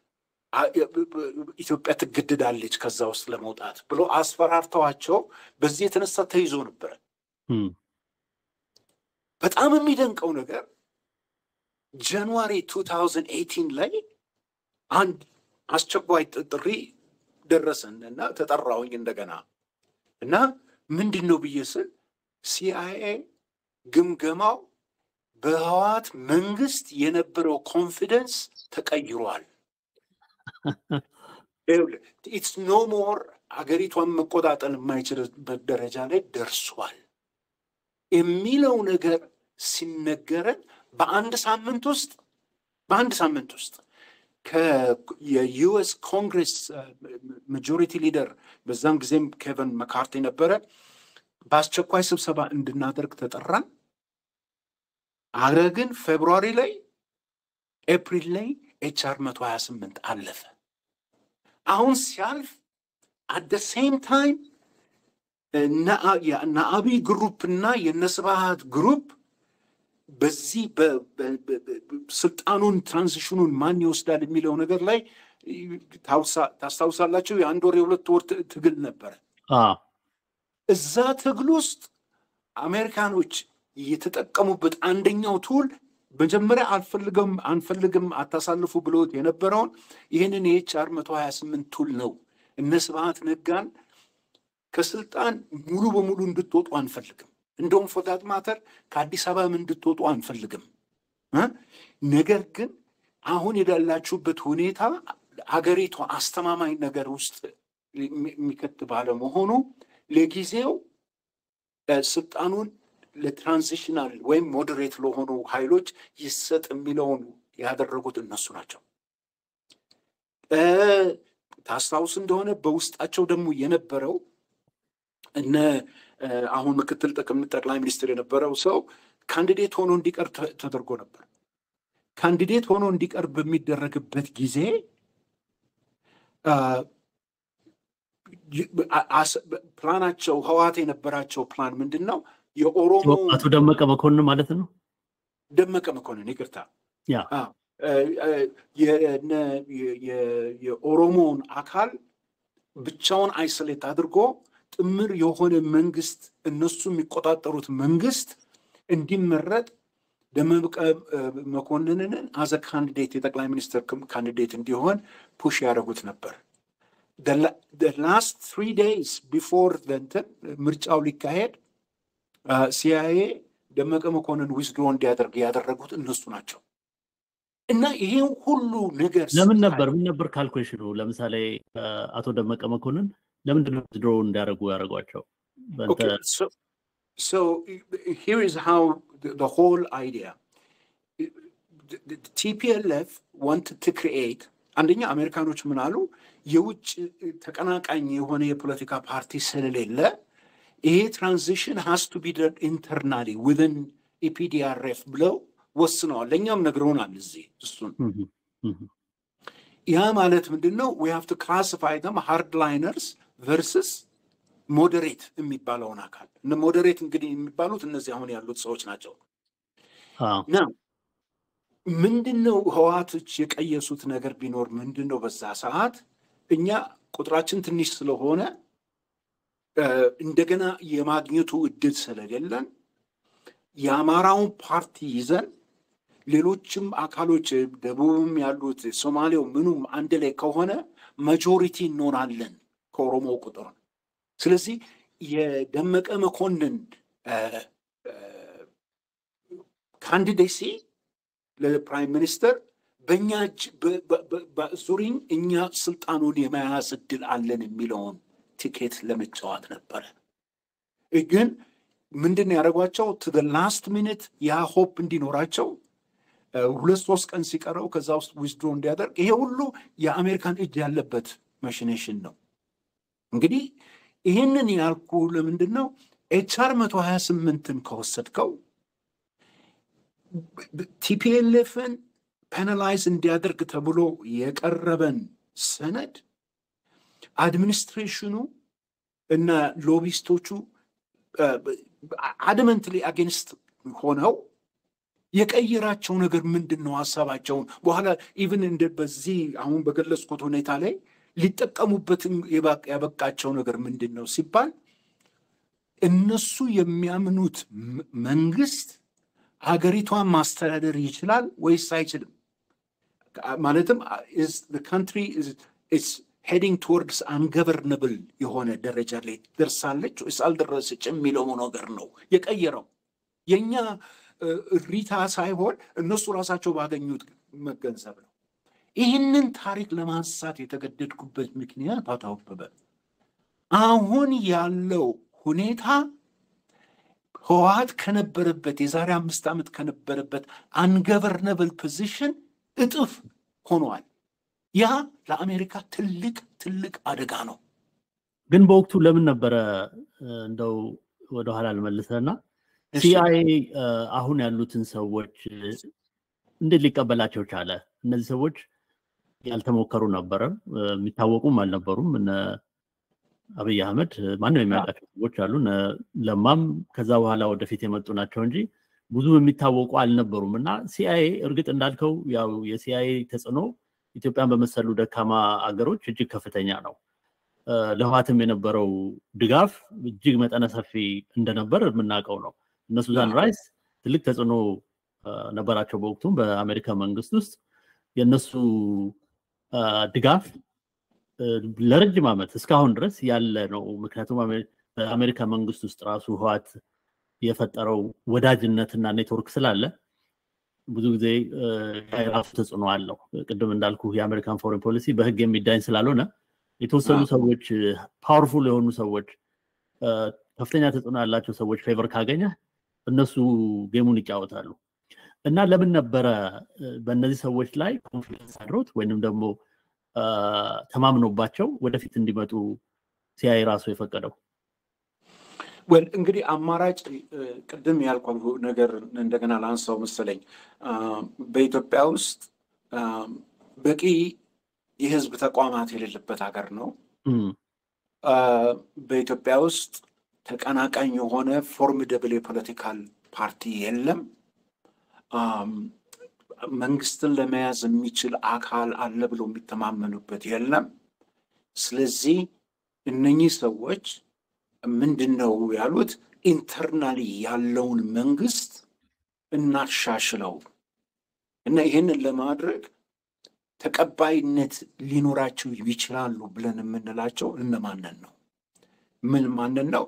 ኢትዮጵያ ትገድዳለች ከዛ ውስጥ ለመውጣት ብሎ አስፈራርተዋቸው በዚህ የተነሳ ተይዞ ነበረ። በጣም የሚደንቀው ነገር ጃንዋሪ 2018 ላይ አንድ አስቸኳይ ጥሪ ደረሰን እና ተጠራሁኝ እንደገና እና ምንድን ነው ብዬ ስል ሲአይኤ ግምገማው በህወሓት መንግስት የነበረው ኮንፊደንስ ተቀይሯል። ኢትስ ኖ ሞር ሀገሪቷን መቆጣጠር የማይችልበት ደረጃ ላይ ደርሷል የሚለው ነገር ሲነገረን በአንድ ሳምንት ውስጥ በአንድ ሳምንት ውስጥ የዩኤስ ኮንግሬስ ማጆሪቲ ሊደር በዛም ጊዜም ኬቨን መካርቲ ነበረ። በአስቸኳይ ስብሰባ እንድናደርግ ተጠራን። አረ ግን ፌብሩዋሪ ላይ ኤፕሪል ላይ ኤችአር መቶ ሀያ ስምንት አለፈ። አሁን ሲያልፍ አደ ሴም ታይም እነ አብይ ግሩፕ እና የነስብሃት ግሩፕ በዚህ ስልጣኑን ትራንዚሽኑን ማን ይወስዳል የሚለው ነገር ላይ ታስታውሳላችሁ። የአንድ ወር የሁለት ወር ትግል ነበረ። እዛ ትግል ውስጥ አሜሪካኖች የተጠቀሙበት አንደኛው ቱል መጀመሪያ አልፈልግም አንፈልግም አታሳልፉ ብሎት የነበረውን ይህንን የኤችአር መቶ ሀያ ስምንት ቱል ነው። እነ ስብሃት ነጋን ከስልጣን ሙሉ በሙሉ እንድትወጡ አንፈልግም እንደውም ፎታት ማተር ከአዲስ አበባም እንድትወጡ አንፈልግም። ነገር ግን አሁን የዳላችሁበት ሁኔታ አገሪቷ አስተማማኝ ነገር ውስጥ የሚከት ባለመሆኑ ለጊዜው ስልጣኑን ለትራንዚሽናል ወይም ሞዴሬት ለሆኑ ኃይሎች ይሰጥ የሚለውን ያደረጉት እነሱ ናቸው። ታስታውስ እንደሆነ በውስጣቸው ደግሞ የነበረው እነ አሁን ምክትል ጠቅላይ ሚኒስትር የነበረው ሰው ካንዲዴት ሆኖ እንዲቀር ተደርጎ ነበር። ካንዲዴት ሆኖ እንዲቀር በሚደረግበት ጊዜ ፕላናቸው ህወሓት የነበራቸው ፕላን ምንድን ነው? የኦሮሞ አቶ ደመቀ መኮንን ማለት ነው። ደመቀ መኮንን ይቅርታ፣ የኦሮሞውን አካል ብቻውን አይሶሌት አድርጎ ጥምር የሆነ መንግስት እነሱ የሚቆጣጠሩት መንግስት እንዲመረጥ ደመቀ መኮንንን አዘ ካንዲዴት የጠቅላይ ሚኒስትር ካንዲዴት እንዲሆን ፑሽ ያደረጉት ነበር። ላስት ትሪ ዴይስ ቢፎር እንትን ምርጫው ሊካሄድ ሲአይኤ ደመቀ መኮንን ዊዝድሮ እንዲያደርግ ያደረጉት እነሱ ናቸው። እና ይሄን ሁሉ ነገር ለምን ነበር ምን ነበር ካልኩሌሽኑ? ለምሳሌ አቶ ደመቀ መኮንን ለምንድን ነው ዊዝድሮ እንዲያደርጉ ያደረጓቸው? So here is how the, the whole idea. The TPLF wanted to create አንደኛ አሜሪካኖች ምን አሉ? የውጭ ተቀናቃኝ የሆነ የፖለቲካ ፓርቲ ስለሌለ ይሄ ትራንዚሽን ሃስ ቱ ቢ ደን ኢንተርናሊ ዊዝን ኢፒዲአርኤፍ ብለው ወስነዋል። ለእኛም ነግረውናል እዚህ እሱን ያ ማለት ምንድን ነው? ዊ ሃቭ ቱ ክላሲፋይ ደም ሃርድ ላይነርስ ቨርስስ ሞዴሬት የሚባለውን አካል ሞዴሬት እንግዲህ የሚባሉት እነዚህ አሁን ያሉት ሰዎች ናቸው። ና ምንድን ነው ህወሓቶች የቀየሱት ነገር ቢኖር ምንድን ነው? በዛ ሰዓት እኛ ቁጥራችን ትንሽ ስለሆነ እንደገና የማግኘቱ እድል ስለሌለን የአማራውን ፓርቲ ይዘን ሌሎችም አካሎች ደቡብም ያሉት ሶማሌው ምኑም አንድ ላይ ከሆነ ማጆሪቲ እንሆናለን ከኦሮሞ ቁጥር። ስለዚህ የደመቀ መኮንን ካንዲዴሲ ለፕራይም ሚኒስተር በእኛ እጅ ዙሪኝ እኛ ስልጣኑን የመያዝ እድል አለን የሚለውን ቲኬት ለመጫወት ነበረ። ግን ምንድን ነው ያደረጓቸው? ቱ ላስት ሚኒት ያ ሆፕ እንዲኖራቸው ሁለት ሶስት ቀን ሲቀረው ከዛ ውስጥ ዊዝድሮ እንዲያደርግ ይሄ ሁሉ የአሜሪካን እጅ ያለበት ማሽኔሽን ነው። እንግዲህ ይህንን ያልኩ ለምንድን ነው ኤችአር መቶ ሀያ ስምንትን ከወሰድከው ቲፒኤልኤፍን ፔናላይዝ እንዲያደርግ ተብሎ የቀረበን ሰነድ አድሚኒስትሬሽኑ እና ሎቢስቶቹ አድመንትሊ አጌንስት ሆነው የቀየራቸው ነገር ምንድን ነው? ሀሳባቸውን በኋላ ኢቭን እንደ በዚህ አሁን በገለጽኩት ሁኔታ ላይ ሊጠቀሙበትም ያበቃቸው ነገር ምንድን ነው ሲባል እነሱ የሚያምኑት መንግስት ሀገሪቷን ማስተዳደር ይችላል ወይስ አይችልም? ማለትም ካንትሪ ሄዲንግ ቱወርድስ አንገቨርነብል የሆነ ደረጃ ላይ ደርሳለች ወይስ አልደረሰች የሚለው ነገር ነው የቀየረው። የእኛ እሪታ ሳይሆን እነሱ ራሳቸው ባገኙት መገንዘብ ነው። ይህንን ታሪክ ለማንሳት የተገደድኩበት ምክንያት አቶ አበበ አሁን ያለው ሁኔታ ህወሓት ከነበረበት የዛሬ አምስት ዓመት ከነበረበት አንገቨርነብል ፖዚሽን እጥፍ ሆኗል። ያ ለአሜሪካ ትልቅ ትልቅ አደጋ ነው። ግን በወቅቱ ለምን ነበረ እንደው ወደኋላ ልመልሰና ሲአይኤ አሁን ያሉትን ሰዎች እንዴት ሊቀበላቸው ቻለ? እነዚህ ሰዎች ያልተሞከሩ ነበረ፣ የሚታወቁም አልነበሩም። እነ አብይ አህመድ ማንም የሚያውቃቸው ሰዎች አሉ። ለማም ከዛ በኋላ ወደፊት የመጡ ናቸው እንጂ ብዙ የሚታወቁ አልነበሩም። እና ሲአይኤ እርግጥ እንዳልከው ያው የሲአይኤ ተጽዕኖ ኢትዮጵያን በመሰሉ ደካማ አገሮች እጅግ ከፍተኛ ነው። ለህዋትም የነበረው ድጋፍ እጅግ መጠነ ሰፊ እንደነበር የምናውቀው ነው። እነ ሱዛን ራይስ ትልቅ ተጽዕኖ ነበራቸው በወቅቱም በአሜሪካ መንግስት ውስጥ የእነሱ ድጋፍ ለረጅም ዓመት እስካሁን ድረስ ያለ ነው። ምክንያቱም በአሜሪካ መንግስት ውስጥ ራሱ ህዋት የፈጠረው ወዳጅነትና ኔትወርክ ስላለ ብዙ ጊዜ የራሱ ተጽዕኖ አለው። ቅድም እንዳልኩ የአሜሪካን ፎሬን ፖሊሲ በህግ የሚዳኝ ስላልሆነ የተወሰኑ ሰዎች ፓወርፉል የሆኑ ሰዎች ከፍተኛ ተጽዕኖ ያላቸው ሰዎች ፌቨር ካገኘ እነሱ ጌሙን ይጫወታሉ እና ለምን ነበረ በእነዚህ ሰዎች ላይ ኮንፊደንስ አድሮት ወይንም ደግሞ ተማምኖባቸው ወደፊት እንዲመጡ ሲያይ ራሱ የፈቀደው? ወል እንግዲህ አማራጭ ቅድም ያልኳ ነገር እንደገና ላንሳው መሰለኝ። በኢትዮጵያ ውስጥ በቂ የህዝብ ተቋማት የሌለበት ሀገር ነው። በኢትዮጵያ ውስጥ ተቀናቃኝ የሆነ ፎርሚደብል የፖለቲካል ፓርቲ የለም። መንግስትን ለመያዝ የሚችል አካል አለ ብሎ የሚተማመኑበት የለም። ስለዚህ እነኚህ ሰዎች ምንድን ነው ያሉት? ኢንተርናሊ ያለውን መንግስት እናሻሽለው እና ይህንን ለማድረግ ተቀባይነት ሊኖራቸው ይችላሉ ብለን የምንላቸው እነማንን ነው? ምን ማንን ነው?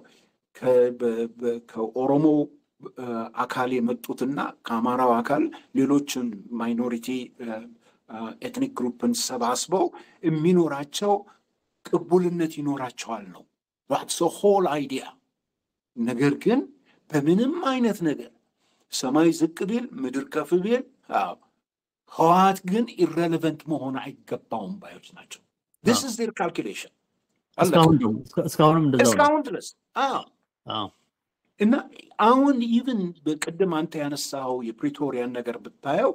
ከኦሮሞ አካል የመጡትና ከአማራው አካል ሌሎችን ማይኖሪቲ ኤትኒክ ግሩፕን ሰባስበው የሚኖራቸው ቅቡልነት ይኖራቸዋል ነው ዋትስ ሆል አይዲያ። ነገር ግን በምንም አይነት ነገር ሰማይ ዝቅ ቢል ምድር ከፍ ቢል ህወሓት ግን ኢረሌቨንት መሆን አይገባውም ባዮች ናቸው። ስ ስ ር ካልኩሌሽን እስካሁንም እንደዛው እስካሁን ድረስ እና አሁን ኢቭን በቅድም አንተ ያነሳው የፕሪቶሪያን ነገር ብታየው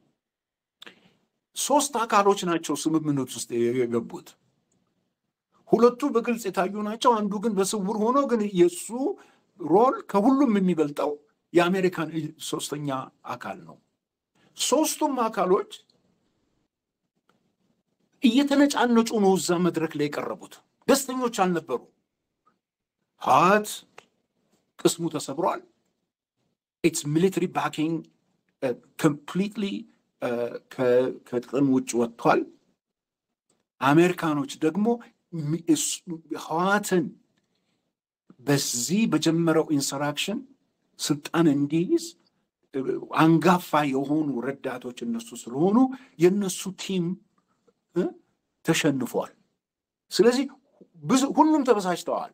ሶስት አካሎች ናቸው ስምምነት ውስጥ የገቡት። ሁለቱ በግልጽ የታዩ ናቸው። አንዱ ግን በስውር ሆኖ ግን የእሱ ሮል ከሁሉም የሚበልጠው የአሜሪካን ሶስተኛ አካል ነው። ሶስቱም አካሎች እየተነጫነጩ ነው እዛ መድረክ ላይ የቀረቡት። ደስተኞች አልነበሩ። ህወሓት ቅስሙ ተሰብሯል። ኢትስ ሚሊተሪ ባኪንግ ኮምፕሊትሊ ከጥቅም ውጭ ወጥቷል። አሜሪካኖች ደግሞ ህወሓትን በዚህ በጀመረው ኢንሰራክሽን ስልጣን እንዲይዝ አንጋፋ የሆኑ ረዳቶች እነሱ ስለሆኑ የእነሱ ቲም ተሸንፏል። ስለዚህ ሁሉም ተበሳጭተዋል።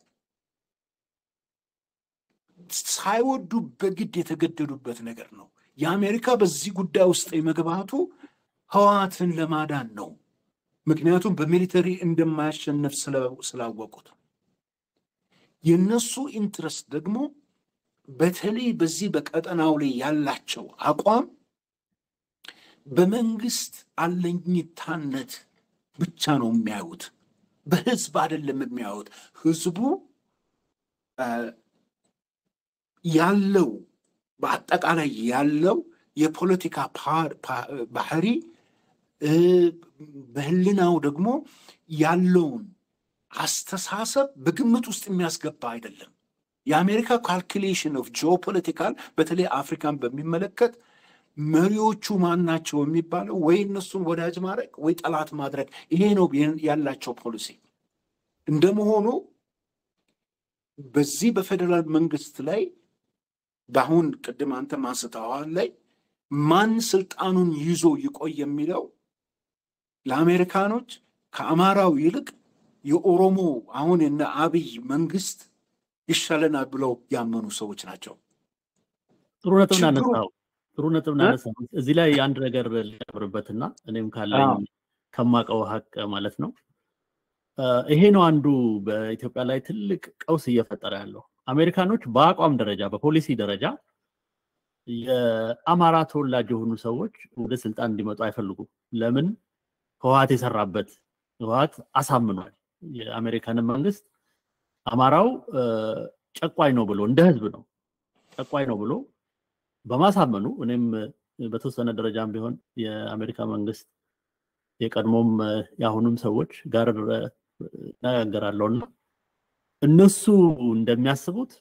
ሳይወዱ በግድ የተገደዱበት ነገር ነው። የአሜሪካ በዚህ ጉዳይ ውስጥ የመግባቱ ህወሓትን ለማዳን ነው። ምክንያቱም በሚሊተሪ እንደማያሸንፍ ስላወቁት የነሱ ኢንትረስት ደግሞ በተለይ በዚህ በቀጠናው ላይ ያላቸው አቋም በመንግስት አለኝታነት ብቻ ነው የሚያዩት። በህዝብ አይደለም የሚያዩት። ህዝቡ ያለው በአጠቃላይ ያለው የፖለቲካ ባህሪ በህልናው ደግሞ ያለውን አስተሳሰብ በግምት ውስጥ የሚያስገባ አይደለም። የአሜሪካ ካልኩሌሽን ኦፍ ጂኦፖለቲካል በተለይ አፍሪካን በሚመለከት መሪዎቹ ማን ናቸው የሚባለው ወይ እነሱን ወዳጅ ማድረግ ወይ ጠላት ማድረግ፣ ይሄ ነው ያላቸው ፖሊሲ። እንደመሆኑ በዚህ በፌዴራል መንግስት ላይ በአሁን ቅድም አንተ አንስተዋል ላይ ማን ስልጣኑን ይዞ ይቆይ የሚለው ለአሜሪካኖች ከአማራው ይልቅ የኦሮሞ አሁን የነ አብይ መንግስት ይሻለናል ብለው ያመኑ ሰዎች ናቸው። ጥሩ ነጥብ ናነሳው። ጥሩ ነጥብ ናነሳው። እዚህ ላይ አንድ ነገር ልጨምርበትና እኔም ካለኝ ከማቀው ሀቅ ማለት ነው ይሄ ነው አንዱ በኢትዮጵያ ላይ ትልቅ ቀውስ እየፈጠረ ያለው። አሜሪካኖች በአቋም ደረጃ በፖሊሲ ደረጃ የአማራ ተወላጅ የሆኑ ሰዎች ወደ ስልጣን እንዲመጡ አይፈልጉም። ለምን? ህወሓት የሰራበት ህወሓት አሳምኗል የአሜሪካንን መንግስት አማራው ጨቋኝ ነው ብሎ እንደ ህዝብ ነው ጨቋኝ ነው ብሎ በማሳመኑ እኔም በተወሰነ ደረጃም ቢሆን የአሜሪካ መንግስት የቀድሞም የአሁኑም ሰዎች ጋር እነጋገራለሁና እነሱ እንደሚያስቡት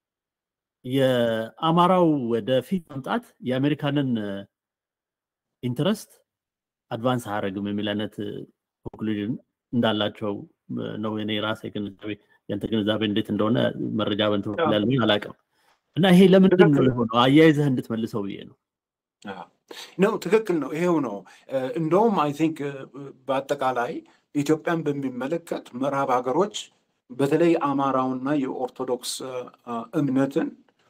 የአማራው ወደፊት መምጣት የአሜሪካንን ኢንትረስት አድቫንስ አያደርግም የሚል አይነት ኮንክሉዥን እንዳላቸው ነው የኔ ራሴ ግንዛቤ። ያንተ ግንዛቤ እንዴት እንደሆነ መረጃ በንት በኩል ያለኝ አላውቅም። እና ይሄ ለምንድን ነው የሆነው? አያይዘህ እንድትመልሰው ብዬ ነው። ነው ትክክል ነው። ይሄው ነው። እንደውም አይ ቲንክ በአጠቃላይ ኢትዮጵያን በሚመለከት ምዕራብ ሀገሮች በተለይ አማራውና የኦርቶዶክስ እምነትን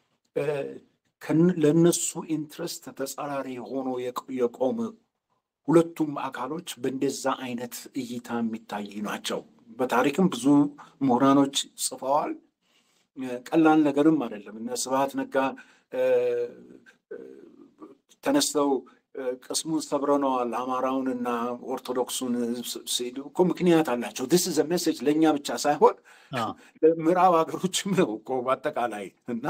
ለእነሱ ኢንትረስት ተጻራሪ ሆኖ የቆሙ ሁለቱም አካሎች በእንደዛ አይነት እይታ የሚታይ ናቸው። በታሪክም ብዙ ምሁራኖች ጽፈዋል። ቀላል ነገርም አይደለም። እነ ስብሐት ነጋ ተነስተው ቅስሙን ሰብረነዋል አማራውን እና ኦርቶዶክሱን ሲሉ እኮ ምክንያት አላቸው። ስ ዘ ሜሴጅ ለእኛ ብቻ ሳይሆን ምዕራብ ሀገሮችም ነው እኮ በአጠቃላይ እና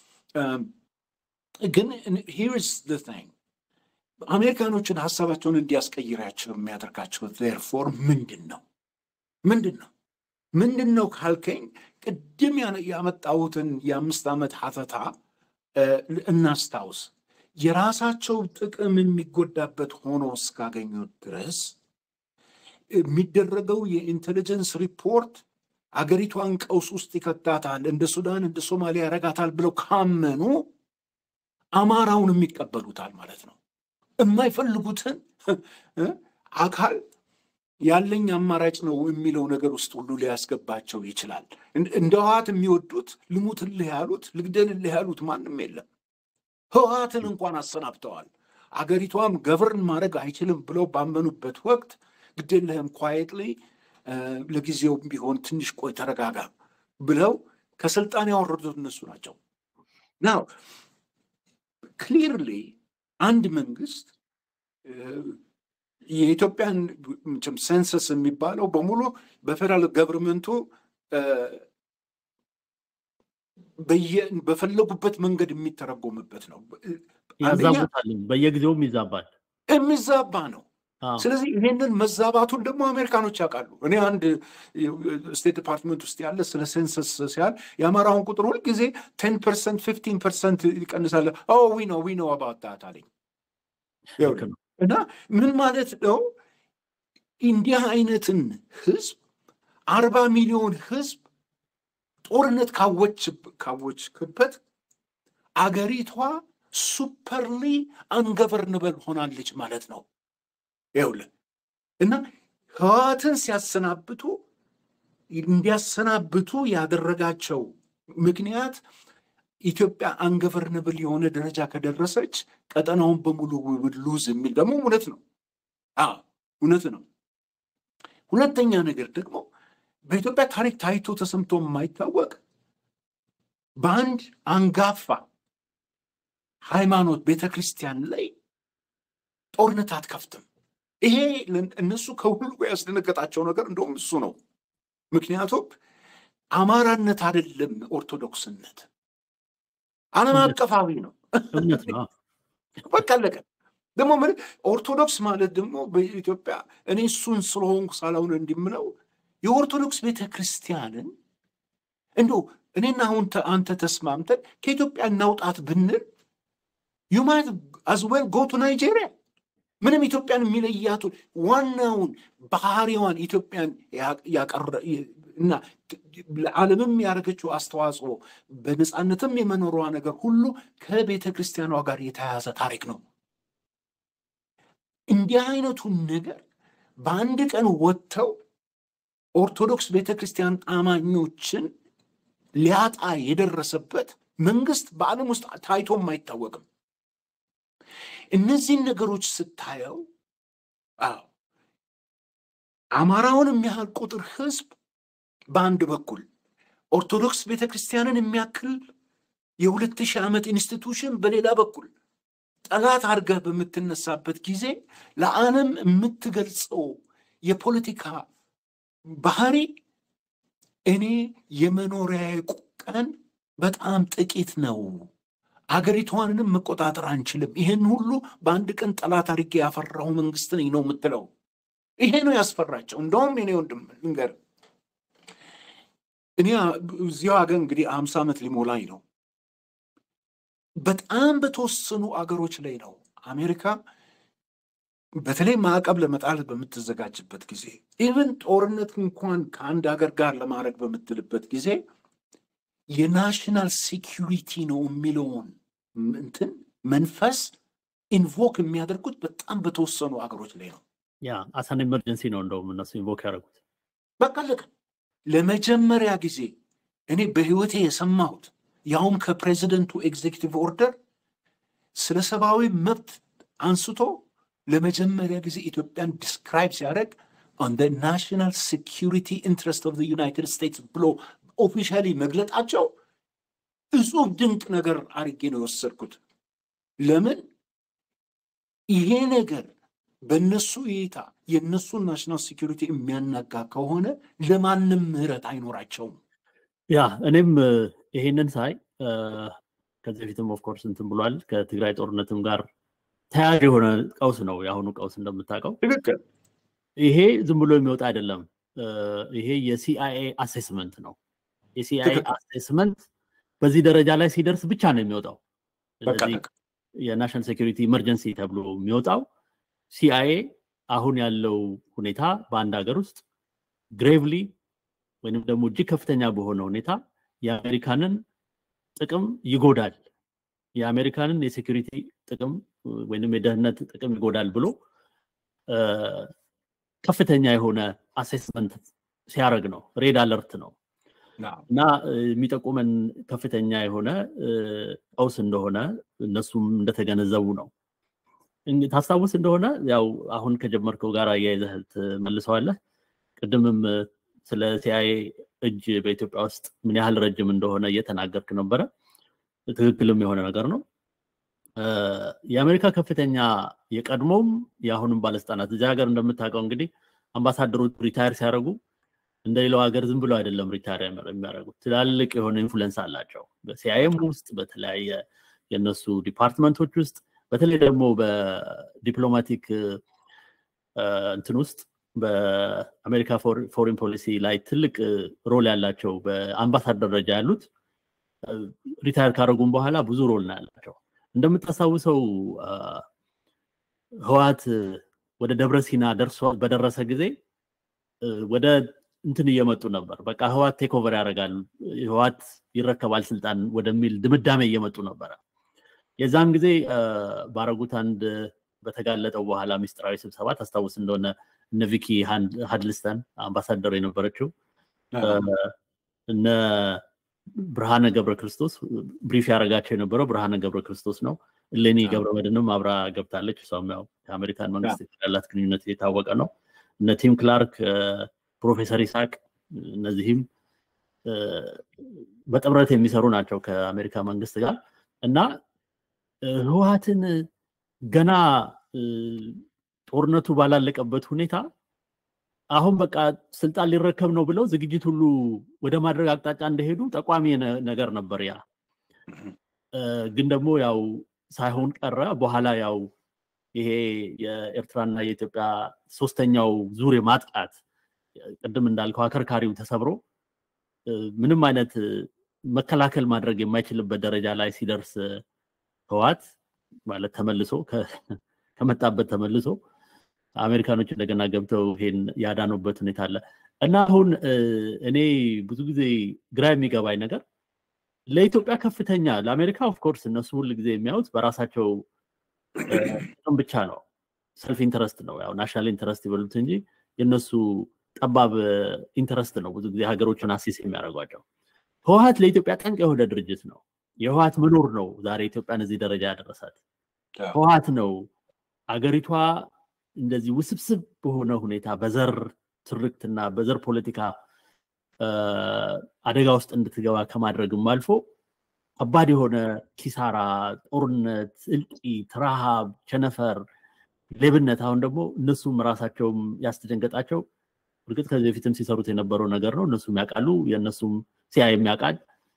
ግን ሂርስ ቲንግ አሜሪካኖችን ሀሳባቸውን እንዲያስቀይራቸው የሚያደርጋቸው ዜርፎር ምንድን ነው ምንድን ነው ምንድን ነው ካልከኝ ቅድም ያመጣሁትን የአምስት ዓመት ሀተታ እናስታውስ። የራሳቸው ጥቅም የሚጎዳበት ሆኖ እስካገኙት ድረስ የሚደረገው የኢንቴሊጀንስ ሪፖርት አገሪቷን ቀውስ ውስጥ ይከታታል፣ እንደ ሱዳን እንደ ሶማሊያ ያረጋታል ብለው ካመኑ አማራውን የሚቀበሉታል ማለት ነው። የማይፈልጉትን አካል ያለኝ አማራጭ ነው የሚለው ነገር ውስጥ ሁሉ ሊያስገባቸው ይችላል። እንደ ህወሓት የሚወዱት ልሙትልህ ያሉት ልግደልልህ ያሉት ማንም የለም። ህወሓትን እንኳን አሰናብተዋል። አገሪቷም ገቨርን ማድረግ አይችልም ብለው ባመኑበት ወቅት ግዴለህም ኳየትሊ ለጊዜው ቢሆን ትንሽ ቆይ ተረጋጋ ብለው ከስልጣን ያወረዱት እነሱ ናቸው። ናው ክሊርሊ አንድ መንግስት የኢትዮጵያን ሴንሰስ የሚባለው በሙሉ በፌደራል ገቨርንመንቱ በፈለጉበት መንገድ የሚተረጎምበት ነው። ያዛቡታል፣ በየጊዜውም ይዛባል፣ የሚዛባ ነው። ስለዚህ ይህንን መዛባቱን ደግሞ አሜሪካኖች ያውቃሉ። እኔ አንድ ስቴት ዲፓርትመንት ውስጥ ያለ ስለ ሴንሰስ ሲያል የአማራውን ቁጥር ሁልጊዜ ቴን ፐርሰንት ፊፍቲን ፐርሰንት ይቀንሳለ። ዊ ነው ዊ ነው አባታት አለኝ እና ምን ማለት ነው? እንዲህ አይነትን ህዝብ አርባ ሚሊዮን ህዝብ ጦርነት ካወችክበት አገሪቷ ሱፐርሊ አንገቨርንበል ሆናለች ማለት ነው። ይኸውልህ እና ህወሓትን ሲያሰናብቱ እንዲያሰናብቱ ያደረጋቸው ምክንያት ኢትዮጵያ አንገቨርንብል የሆነ ደረጃ ከደረሰች ቀጠናውን በሙሉ ሉዝ የሚል ደግሞ እውነት ነው። አዎ እውነት ነው። ሁለተኛ ነገር ደግሞ በኢትዮጵያ ታሪክ ታይቶ ተሰምቶ የማይታወቅ በአንድ አንጋፋ ሃይማኖት ቤተ ክርስቲያን ላይ ጦርነት አትከፍትም። ይሄ እነሱ ከሁሉ ያስደነገጣቸው ነገር እንደውም እሱ ነው። ምክንያቱም አማራነት አይደለም ኦርቶዶክስነት፣ ዓለም አቀፋዊ ነው። በቃ አለቀ። ደግሞ ኦርቶዶክስ ማለት ደግሞ በኢትዮጵያ እኔ እሱን ስለሆንኩ ሳላውን እንዲምለው የኦርቶዶክስ ቤተ ክርስቲያንን እንዲ እኔና አሁን አንተ ተስማምተን ከኢትዮጵያ እናውጣት ብንል ዩማይት አዝዌል ጎ ቱ ናይጄሪያ ምንም ኢትዮጵያን የሚለያቱ ዋናውን ባህሪዋን ኢትዮጵያን ያቀረ እና ለዓለምም ያደረገችው አስተዋጽኦ በነፃነትም የመኖሯ ነገር ሁሉ ከቤተ ክርስቲያኗ ጋር የተያያዘ ታሪክ ነው። እንዲህ አይነቱን ነገር በአንድ ቀን ወጥተው ኦርቶዶክስ ቤተ ክርስቲያን አማኞችን ሊያጣ የደረሰበት መንግስት በዓለም ውስጥ ታይቶም አይታወቅም። እነዚህን ነገሮች ስታየው አዎ አማራውን የሚያህል ቁጥር ህዝብ በአንድ በኩል ኦርቶዶክስ ቤተ ክርስቲያንን የሚያክል የሁለት ሺህ ዓመት ኢንስቲቱሽን በሌላ በኩል ጠላት አድርገህ በምትነሳበት ጊዜ ለዓለም የምትገልጸው የፖለቲካ ባህሪ እኔ የመኖሪያ ቀን በጣም ጥቂት ነው፣ አገሪቷንንም መቆጣጠር አንችልም፣ ይህን ሁሉ በአንድ ቀን ጠላት አድርጌ ያፈራው መንግስት ነኝ ነው የምትለው። ይሄ ነው ያስፈራቸው። እንደውም እኔ ወንድም ልንገር፣ እኔ እዚያው ሀገር እንግዲህ አምሳ ዓመት ሊሞላኝ ነው። በጣም በተወሰኑ አገሮች ላይ ነው አሜሪካ በተለይ ማዕቀብ ለመጣል በምትዘጋጅበት ጊዜ ኢቨን ጦርነት እንኳን ከአንድ ሀገር ጋር ለማድረግ በምትልበት ጊዜ የናሽናል ሴኪሪቲ ነው የሚለውን እንትን መንፈስ ኢንቮክ የሚያደርጉት በጣም በተወሰኑ አገሮች ላይ ነው። ያ አሳን ኤመርጀንሲ ነው እንደውም እነሱ ኢንቮክ ያደረጉት። በቃ አለቀ። ለመጀመሪያ ጊዜ እኔ በህይወቴ የሰማሁት ያውም ከፕሬዚደንቱ ኤግዜኪቲቭ ኦርደር ስለ ሰብአዊ መብት አንስቶ ለመጀመሪያ ጊዜ ኢትዮጵያን ዲስክራይብ ሲያደርግ ኦን ናሽናል ሴኪሪቲ ኢንትረስት ኦፍ ዩናይትድ ስቴትስ ብሎ ኦፊሻሊ መግለጣቸው እጹብ ድንቅ ነገር አድርጌ ነው የወሰድኩት። ለምን ይሄ ነገር በእነሱ እይታ የእነሱን ናሽናል ሴኪሪቲ የሚያናጋ ከሆነ ለማንም ምህረት አይኖራቸውም። ያ እኔም ይሄንን ሳይ ከዚህ በፊትም ኦፍኮርስ እንትን ብሏል ከትግራይ ጦርነትም ጋር ተያያዥ የሆነ ቀውስ ነው የአሁኑ ቀውስ እንደምታውቀው። ትክክል። ይሄ ዝም ብሎ የሚወጣ አይደለም። ይሄ የሲአይኤ አሴስመንት ነው። የሲአይኤ አሴስመንት በዚህ ደረጃ ላይ ሲደርስ ብቻ ነው የሚወጣው። ስለዚህ የናሽናል ሴኪሪቲ ኢመርጀንሲ ተብሎ የሚወጣው ሲአይኤ አሁን ያለው ሁኔታ በአንድ ሀገር ውስጥ ግሬቭሊ ወይንም ደግሞ እጅግ ከፍተኛ በሆነ ሁኔታ የአሜሪካንን ጥቅም ይጎዳል፣ የአሜሪካንን የሴኪሪቲ ጥቅም ወይንም የደህንነት ጥቅም ይጎዳል ብሎ ከፍተኛ የሆነ አሴስመንት ሲያደርግ ነው። ሬድ አለርት ነው እና የሚጠቁመን ከፍተኛ የሆነ ቀውስ እንደሆነ እነሱም እንደተገነዘቡ ነው። ታስታውስ እንደሆነ ያው አሁን ከጀመርከው ጋር አያይዘህ ትመልሰዋለህ። ቅድምም ስለ ሲአይኤ እጅ በኢትዮጵያ ውስጥ ምን ያህል ረጅም እንደሆነ እየተናገርክ ነበረ። ትክክልም የሆነ ነገር ነው። የአሜሪካ ከፍተኛ የቀድሞም የአሁንም ባለስልጣናት እዚህ ሀገር እንደምታውቀው እንግዲህ አምባሳደሮች ሪታየር ሲያደርጉ እንደ ሌላው ሀገር ዝም ብሎ አይደለም ሪታየር የሚያደርጉት። ትላልቅ የሆነ ኢንፍሉዌንስ አላቸው በሲአይኤም ውስጥ በተለያየ የእነሱ ዲፓርትመንቶች ውስጥ በተለይ ደግሞ በዲፕሎማቲክ እንትን ውስጥ በአሜሪካ ፎሪን ፖሊሲ ላይ ትልቅ ሮል ያላቸው በአምባሳደር ደረጃ ያሉት ሪታየር ካደረጉም በኋላ ብዙ ሮል ነው ያላቸው። እንደምታስታውሰው ህዋት ወደ ደብረ ሲና ደርሶ በደረሰ ጊዜ ወደ እንትን እየመጡ ነበር። በቃ ህዋት ቴክ ኦቨር ያደርጋል፣ ህዋት ይረከባል ስልጣን ወደሚል ድምዳሜ እየመጡ ነበረ። የዛን ጊዜ ባረጉት አንድ በተጋለጠው በኋላ ሚስጥራዊ ስብሰባ ታስታውስ እንደሆነ እነ ቪኪ ሀድልስተን አምባሳደር የነበረችው እነ ብርሃነ ገብረ ክርስቶስ ብሪፍ ያደረጋቸው የነበረው ብርሃነ ገብረ ክርስቶስ ነው። እሌኒ ገብረ መድንም አብራ ገብታለች። እሷም ያው ከአሜሪካን መንግስት ያላት ግንኙነት የታወቀ ነው። እነ ቲም ክላርክ፣ ፕሮፌሰር ይስሐቅ እነዚህም በጥምረት የሚሰሩ ናቸው ከአሜሪካ መንግስት ጋር እና ህወሀትን ገና ጦርነቱ ባላለቀበት ሁኔታ አሁን በቃ ስልጣን ሊረከብ ነው ብለው ዝግጅት ሁሉ ወደ ማድረግ አቅጣጫ እንደሄዱ ጠቋሚ ነገር ነበር። ያ ግን ደግሞ ያው ሳይሆን ቀረ። በኋላ ያው ይሄ የኤርትራና የኢትዮጵያ ሶስተኛው ዙር ማጥቃት ቅድም እንዳልከው አከርካሪው ተሰብሮ ምንም አይነት መከላከል ማድረግ የማይችልበት ደረጃ ላይ ሲደርስ ህዋት ማለት ተመልሶ ከመጣበት ተመልሶ አሜሪካኖች እንደገና ገብተው ይሄን ያዳኑበት ሁኔታ አለ እና አሁን እኔ ብዙ ጊዜ ግራ የሚገባኝ ነገር ለኢትዮጵያ ከፍተኛ ለአሜሪካ ኦፍኮርስ እነሱ ሁል ጊዜ የሚያዩት በራሳቸው ጥቅም ብቻ ነው። ሰልፍ ኢንተረስት ነው ያው ናሽናል ኢንተረስት ይበሉት እንጂ የእነሱ ጠባብ ኢንተረስት ነው ብዙ ጊዜ ሀገሮችን አሲስ የሚያደርጓቸው። ህወሀት ለኢትዮጵያ ጠንቅ የሆነ ድርጅት ነው። የህወሀት መኖር ነው ዛሬ ኢትዮጵያን እዚህ ደረጃ ያደረሳት። ህወሀት ነው አገሪቷ እንደዚህ ውስብስብ በሆነ ሁኔታ በዘር ትርክትና በዘር ፖለቲካ አደጋ ውስጥ እንድትገባ ከማድረግም አልፎ ከባድ የሆነ ኪሳራ፣ ጦርነት፣ እልቂት፣ ረሃብ፣ ቸነፈር፣ ሌብነት አሁን ደግሞ እነሱም ራሳቸውም ያስደንገጣቸው እርግጥ ከዚህ በፊትም ሲሰሩት የነበረው ነገር ነው። እነሱም ያውቃሉ፣ የእነሱም ሲያ የሚያውቃል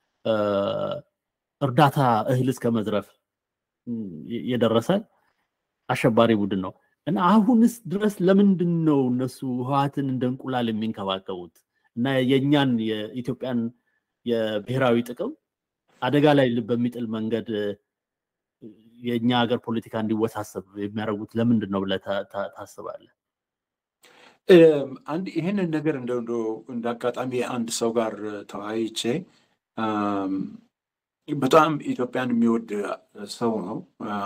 እርዳታ እህል እስከ መዝረፍ የደረሰ አሸባሪ ቡድን ነው እና አሁንስ ድረስ ለምንድን ነው እነሱ ህወሓትን እንደ እንቁላል የሚንከባከቡት እና የእኛን የኢትዮጵያን የብሔራዊ ጥቅም አደጋ ላይ በሚጥል መንገድ የእኛ ሀገር ፖለቲካ እንዲወሳሰብ የሚያደርጉት ለምንድን ነው ብለህ ታስባለህ? አንድ ይህንን ነገር እንደ እንደ አጋጣሚ አንድ ሰው ጋር ተወያይቼ በጣም ኢትዮጵያን የሚወድ ሰው ነው።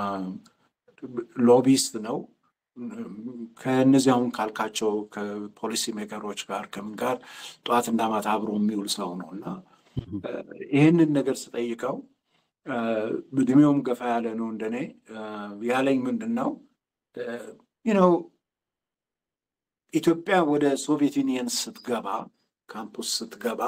ሎቢስት ነው። ከእነዚህ አሁን ካልካቸው ከፖሊሲ ሜከሮች ጋር ከምን ጋር ጠዋትና ማታ አብሮ የሚውል ሰው ነው እና ይህንን ነገር ስጠይቀው እድሜውም ገፋ ያለ ነው እንደኔ ያለኝ ምንድን ነው ነው ኢትዮጵያ ወደ ሶቪየት ዩኒየን ስትገባ ካምፑስ ስትገባ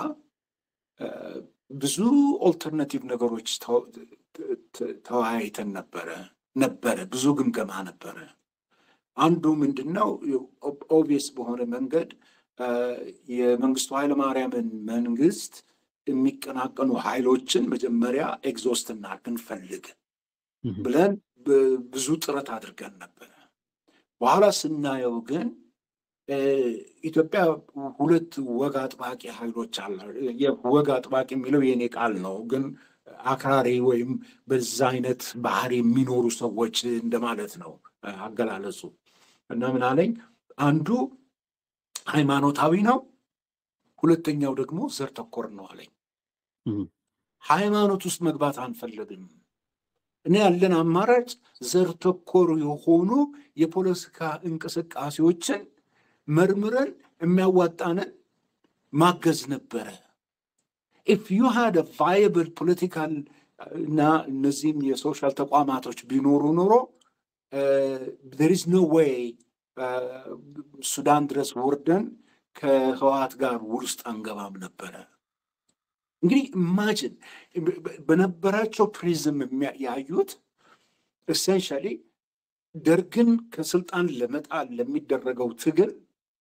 ብዙ ኦልተርናቲቭ ነገሮች ተወያይተን ነበረ ነበረ ብዙ ግምገማ ነበረ። አንዱ ምንድን ነው ኦብቪየስ በሆነ መንገድ የመንግስቱ ኃይለማርያምን መንግስት የሚቀናቀኑ ኃይሎችን መጀመሪያ ኤግዞስት እናድርግ እንፈልግ ብለን ብዙ ጥረት አድርገን ነበረ። በኋላ ስናየው ግን ኢትዮጵያ ሁለት ወግ አጥባቂ ኃይሎች አለ። ወግ አጥባቂ የሚለው የኔ ቃል ነው፣ ግን አክራሪ ወይም በዛ አይነት ባህሪ የሚኖሩ ሰዎች እንደማለት ነው አገላለጹ። እና ምን አለኝ፣ አንዱ ሃይማኖታዊ ነው፣ ሁለተኛው ደግሞ ዘር ተኮር ነው አለኝ። ሃይማኖት ውስጥ መግባት አንፈልግም። እኔ ያለን አማራጭ ዘር ተኮር የሆኑ የፖለቲካ እንቅስቃሴዎችን መርምረን የሚያዋጣንን ማገዝ ነበረ። ኢፍ ዩ ሃድ ቫይብል ፖለቲካል እና እነዚህም የሶሻል ተቋማቶች ቢኖሩ ኖሮ ዜር ኢዝ ኖ ዌይ ሱዳን ድረስ ወርደን ከህወሓት ጋር ውል ውስጥ አንገባም ነበረ። እንግዲህ ኢማጅን በነበራቸው ፕሪዝም ያዩት ኤሴንሻሊ ደርግን ከስልጣን ለመጣል ለሚደረገው ትግል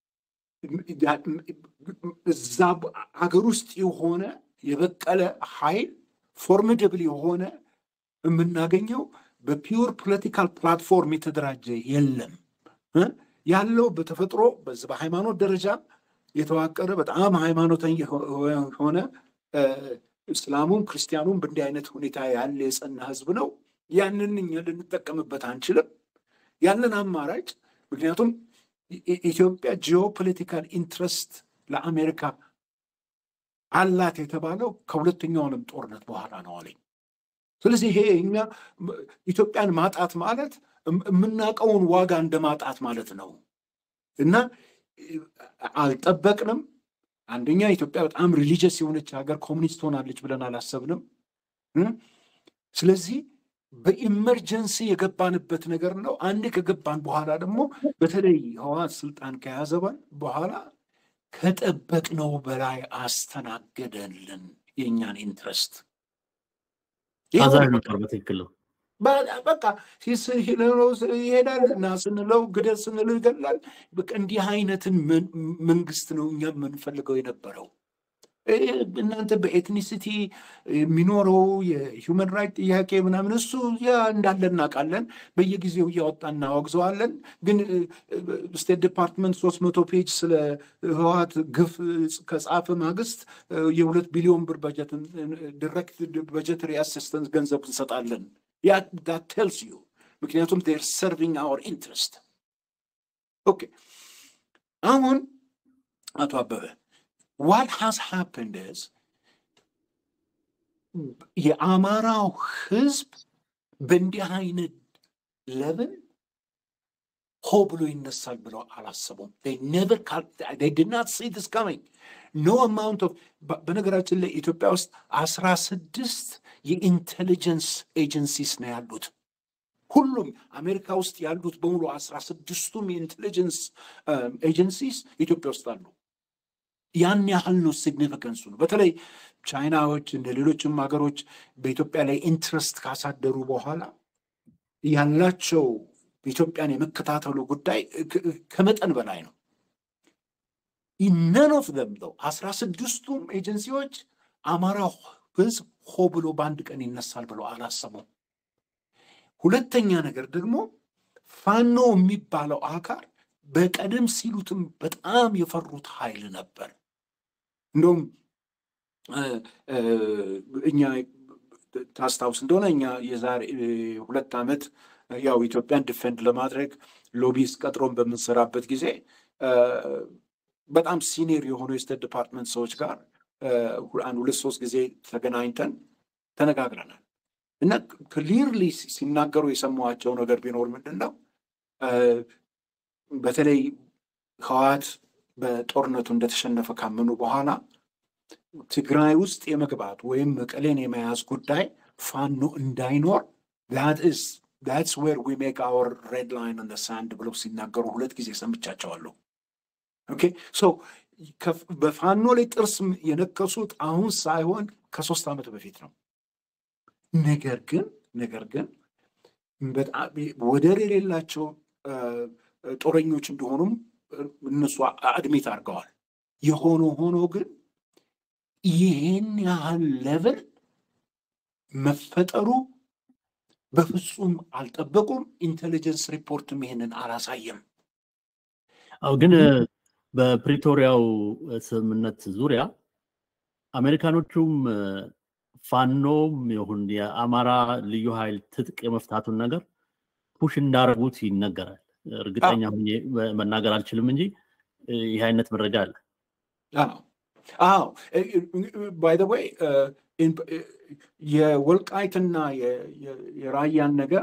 እዛ ሀገር ውስጥ የሆነ የበቀለ ኃይል ፎርሚደብል የሆነ የምናገኘው በፒውር ፖለቲካል ፕላትፎርም የተደራጀ የለም። ያለው በተፈጥሮ በዚህ በሃይማኖት ደረጃ የተዋቀረ በጣም ሃይማኖተኛ የሆነ እስላሙም ክርስቲያኑም በእንዲህ አይነት ሁኔታ ያለ የጸና ህዝብ ነው። ያንን እኛ ልንጠቀምበት አንችልም። ያለን አማራጭ ምክንያቱም ኢትዮጵያ ጂኦፖለቲካል ኢንትረስት ለአሜሪካ አላት የተባለው ከሁለተኛው ዓለም ጦርነት በኋላ ነው አለኝ። ስለዚህ ይሄ እኛ ኢትዮጵያን ማጣት ማለት የምናውቀውን ዋጋ እንደ ማጣት ማለት ነው እና አልጠበቅንም። አንደኛ ኢትዮጵያ በጣም ሪሊጀስ የሆነች ሀገር ኮሚኒስት ሆናለች ብለን አላሰብንም። ስለዚህ በኢመርጀንሲ የገባንበት ነገር ነው። አንዴ ከገባን በኋላ ደግሞ በተለይ ህወሓት ስልጣን ከያዘ በኋላ ከጠበቅነው በላይ አስተናገደልን የእኛን ኢንትረስት። አዛዥ ነበር። በትክክል ነው። በቃ ይሄዳል እና ስንለው ግደል ስንለው ይገላል። በቃ እንዲህ አይነትን መንግስት ነው እኛ የምንፈልገው የነበረው። እናንተ በኤትኒሲቲ የሚኖረው የሂውመን ራይት ጥያቄ ምናምን እሱ ያ እንዳለ እናውቃለን። በየጊዜው እያወጣ እናወግዘዋለን። ግን ስቴት ዲፓርትመንት ሶስት መቶ ፔጅ ስለ ህወሓት ግፍ ከጻፈ ማግስት የሁለት ቢሊዮን ብር በጀት ዲሬክት በጀተሪ አሲስተንስ ገንዘብ እንሰጣለን። ያ ዳት ቴልስ ዩ ምክንያቱም ር ሰርቪንግ አወር ኢንትረስት። ኦኬ አሁን አቶ አበበ ዋት ሃዝ ሃፕንድ ስ የአማራው ህዝብ በእንዲህ አይነት ለምን ሆ ብሎ ይነሳል ብለው አላሰቡም። ኔቨር ዲድ ናት ሲ ዲስ ካሚንግ ኖ አማውንት ኦፍ በነገራችን ላይ ኢትዮጵያ ውስጥ አስራ ስድስት የኢንቴሊጀንስ ኤጀንሲስ ነው ያሉት። ሁሉም አሜሪካ ውስጥ ያሉት በሙሉ አስራ ስድስቱም የኢንቴሊጀንስ ኤጀንሲስ ኢትዮጵያ ውስጥ አሉ። ያን ያህል ነው ሲግኒፊከንሱ ነው። በተለይ ቻይናዎች እንደ ሌሎችም ሀገሮች በኢትዮጵያ ላይ ኢንትረስት ካሳደሩ በኋላ ያላቸው ኢትዮጵያን የመከታተሉ ጉዳይ ከመጠን በላይ ነው። ነን ኦፍ ዘም ነው አስራ ስድስቱም ኤጀንሲዎች አማራ ህዝብ ሆ ብሎ በአንድ ቀን ይነሳል ብሎ አላሰቡም። ሁለተኛ ነገር ደግሞ ፋኖ የሚባለው አካል በቀደም ሲሉትም በጣም የፈሩት ኃይል ነበር። እንደውም እኛ ታስታውስ እንደሆነ እኛ የዛሬ ሁለት ዓመት ያው ኢትዮጵያን ዲፌንድ ለማድረግ ሎቢስ ቀጥሮን በምንሰራበት ጊዜ በጣም ሲኒየር የሆኑ የስቴት ዲፓርትመንት ሰዎች ጋር አንድ ሁለት ሶስት ጊዜ ተገናኝተን ተነጋግረናል እና ክሊርሊ ሲናገሩ የሰማኋቸው ነገር ቢኖር ምንድን ነው በተለይ ህወሓት በጦርነቱ እንደተሸነፈ ካመኑ በኋላ ትግራይ ውስጥ የመግባት ወይም መቀሌን የመያዝ ጉዳይ ፋኖ እንዳይኖር ዳትስ ዌር ዊ ሜክ አወር ሬድ ላይን ኦን ሳንድ ብለው ሲናገሩ ሁለት ጊዜ ሰምቻቸዋለሁ። ኦኬ ሶ በፋኖ ላይ ጥርስ የነከሱት አሁን ሳይሆን ከሶስት ዓመት በፊት ነው። ነገር ግን ነገር ግን በጣም ወደር የሌላቸው ጦረኞች እንደሆኑም እነሱ አድሜት አድርገዋል። የሆነ ሆኖ ግን ይህን ያህል ሌቭል መፈጠሩ በፍጹም አልጠበቁም። ኢንቴሊጀንስ ሪፖርትም ይሄንን አላሳየም። አው ግን በፕሪቶሪያው ስምምነት ዙሪያ አሜሪካኖቹም ፋኖም ይሁን የአማራ ልዩ ኃይል ትጥቅ የመፍታቱን ነገር ፑሽ እንዳረጉት ይነገራል። እርግጠኛ ሁኜ መናገር አልችልም እንጂ ይህ አይነት መረጃ አለ። አዎ ባይ ዘ ወይ የወልቃይትና የራያን ነገር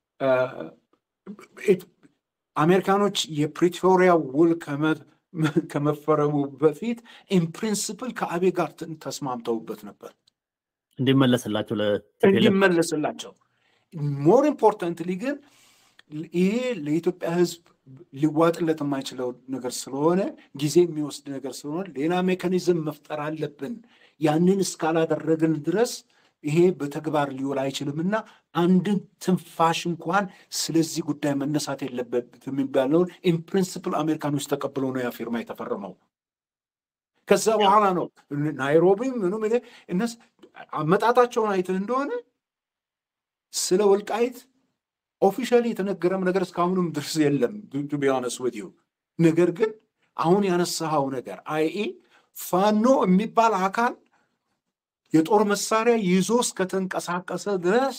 አሜሪካኖች የፕሪቶሪያ ውል ከመፈረሙ በፊት ኢንፕሪንስፕል ከአቤ ጋር ተስማምተውበት ነበር እንዲመለስላቸው እንዲመለስላቸው ሞር ኢምፖርታንትሊ ግን ይሄ ለኢትዮጵያ ሕዝብ ሊዋጥለት የማይችለው ነገር ስለሆነ ጊዜ የሚወስድ ነገር ስለሆነ ሌላ ሜካኒዝም መፍጠር አለብን። ያንን እስካላደረግን ድረስ ይሄ በተግባር ሊውል አይችልም እና አንድን ትንፋሽ እንኳን ስለዚህ ጉዳይ መነሳት የለበት የሚባለውን ኢንፕሪንስፕል አሜሪካኖች ተቀብለው ነው ያ ፊርማ የተፈረመው። ከዛ በኋላ ነው ናይሮቢም ምኑም እነስ አመጣጣቸውን አይተህ እንደሆነ ስለ ወልቃይት ኦፊሻሊ የተነገረም ነገር እስካሁንም ድረስ የለም ቱ ቢ ሆነስት ዊዝ ዩ። ነገር ግን አሁን ያነሳኸው ነገር አይኤ ፋኖ የሚባል አካል የጦር መሳሪያ ይዞ እስከተንቀሳቀሰ ድረስ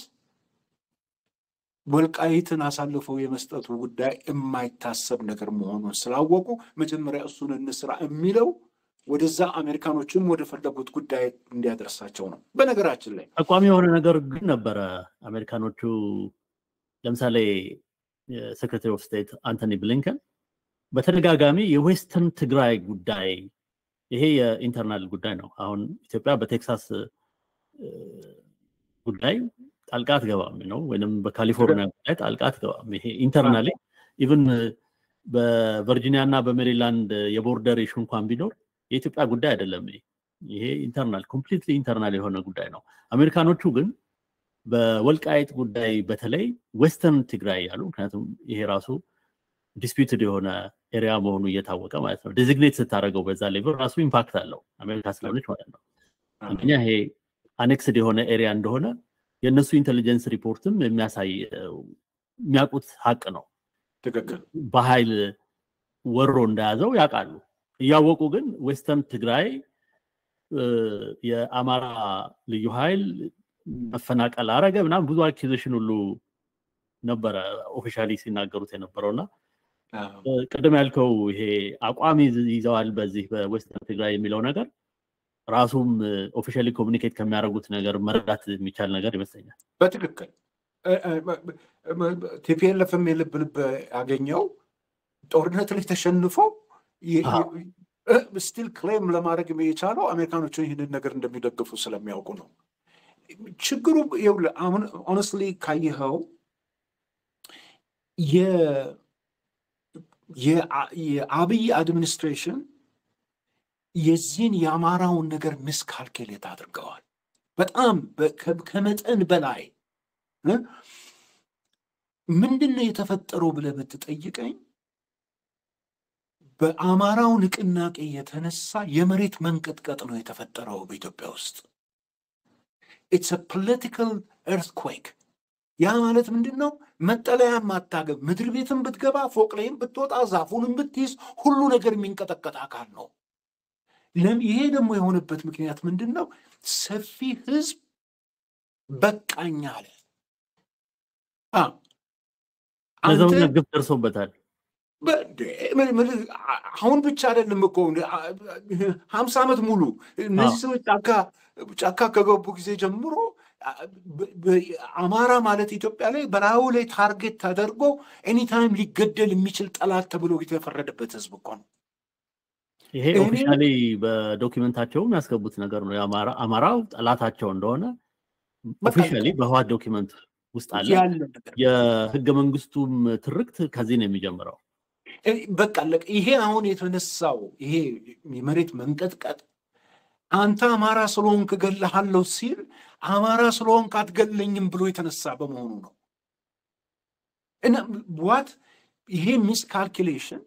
ወልቃይትን አሳልፈው የመስጠቱ ጉዳይ የማይታሰብ ነገር መሆኑን ስላወቁ መጀመሪያ እሱን እንስራ የሚለው ወደዛ አሜሪካኖችም ወደ ፈለጉት ጉዳይ እንዲያደርሳቸው ነው። በነገራችን ላይ ጠቋሚ የሆነ ነገር ግን ነበረ። አሜሪካኖቹ ለምሳሌ የሴክሬታሪ ኦፍ ስቴት አንቶኒ ብሊንከን በተደጋጋሚ የዌስተርን ትግራይ ጉዳይ ይሄ የኢንተርናል ጉዳይ ነው። አሁን ኢትዮጵያ በቴክሳስ ጉዳይ ጣልቃ አትገባም ነው፣ ወይም በካሊፎርኒያ ጉዳይ ጣልቃ አትገባም። ይሄ ኢንተርናሊ ኢቭን በቨርጂኒያ እና በሜሪላንድ የቦርደር ኢሹ እንኳን ቢኖር የኢትዮጵያ ጉዳይ አይደለም። ይሄ ኢንተርናል ኮምፕሊትሊ ኢንተርናል የሆነ ጉዳይ ነው። አሜሪካኖቹ ግን በወልቃይት ጉዳይ በተለይ ዌስተርን ትግራይ ያሉ ምክንያቱም ይሄ ራሱ ዲስፒዩትድ የሆነ ኤሪያ መሆኑ እየታወቀ ማለት ነው። ዴዚግኔት ስታደርገው በዛ ሌቭል ራሱ ኢምፓክት አለው አሜሪካ ስለሆነች ማለት ነው። አንደኛ ይሄ አኔክስድ የሆነ ኤሪያ እንደሆነ የእነሱ ኢንቴሊጀንስ ሪፖርትም የሚያሳይ የሚያውቁት ሀቅ ነው። ትክክል በኃይል ወሮ እንደያዘው ያውቃሉ። እያወቁ ግን ዌስተርን ትግራይ የአማራ ልዩ ኃይል መፈናቀል አረገ ምናምን ብዙ አኪዜሽን ሁሉ ነበረ ኦፊሻሊ ሲናገሩት የነበረው እና ቅድም ያልከው ይሄ አቋም ይዘዋል በዚህ በዌስተርን ትግራይ የሚለው ነገር ራሱም ኦፊሻሊ ኮሚኒኬት ከሚያደርጉት ነገር መረዳት የሚቻል ነገር ይመስለኛል። በትክክል ቲፒኤልኤፍም የልብ ልብ ያገኘው ጦርነት ላይ ተሸንፎ ስቲል ክሌም ለማድረግ የቻለው አሜሪካኖችን ይህንን ነገር እንደሚደግፉ ስለሚያውቁ ነው። ችግሩ ይኸውልህ አሁን ኦነስትሊ ካየኸው የአብይ አድሚኒስትሬሽን የዚህን የአማራውን ነገር ሚስካልኩሌት አድርገዋል። በጣም ከመጠን በላይ ምንድን ነው የተፈጠረው ብለህ ብትጠይቀኝ በአማራው ንቅናቄ የተነሳ የመሬት መንቀጥቀጥ ነው የተፈጠረው በኢትዮጵያ ውስጥ። ኢትስ ፖለቲካል ኤርትኩዌክ። ያ ማለት ምንድን ነው? መጠለያም አታገብ፣ ምድር ቤትም ብትገባ፣ ፎቅ ላይም ብትወጣ፣ ዛፉንም ብትይዝ፣ ሁሉ ነገር የሚንቀጠቀጥ አካል ነው። ይሄ ደግሞ የሆነበት ምክንያት ምንድን ነው? ሰፊ ህዝብ በቃኝ አለ። ለዘውነት ግፍ ደርሶበታል። አሁን ብቻ አይደለም እኮ ሀምሳ ዓመት ሙሉ እነዚህ ሰዎች ጫካ ጫካ ከገቡ ጊዜ ጀምሮ አማራ ማለት ኢትዮጵያ ላይ በላዩ ላይ ታርጌት ተደርጎ ኤኒታይም ሊገደል የሚችል ጠላት ተብሎ የተፈረደበት ህዝብ እኮ ነው። ይሄ ኦፊሻሊ በዶኪመንታቸውም ያስገቡት ነገር ነው። አማራው ጠላታቸው እንደሆነ ኦፊሻሊ በህዋት ዶኪመንት ውስጥ አለ። የህገ መንግስቱም ትርክት ከዚህ ነው የሚጀምረው። በቃ ይሄ አሁን የተነሳው ይሄ የመሬት መንቀጥቀጥ አንተ አማራ ስለሆንክ እገልሃለሁ ሲል አማራ ስለሆንክ አትገለኝም ብሎ የተነሳ በመሆኑ ነው። እና ዋት ይሄ ሚስ ካልኩሌሽን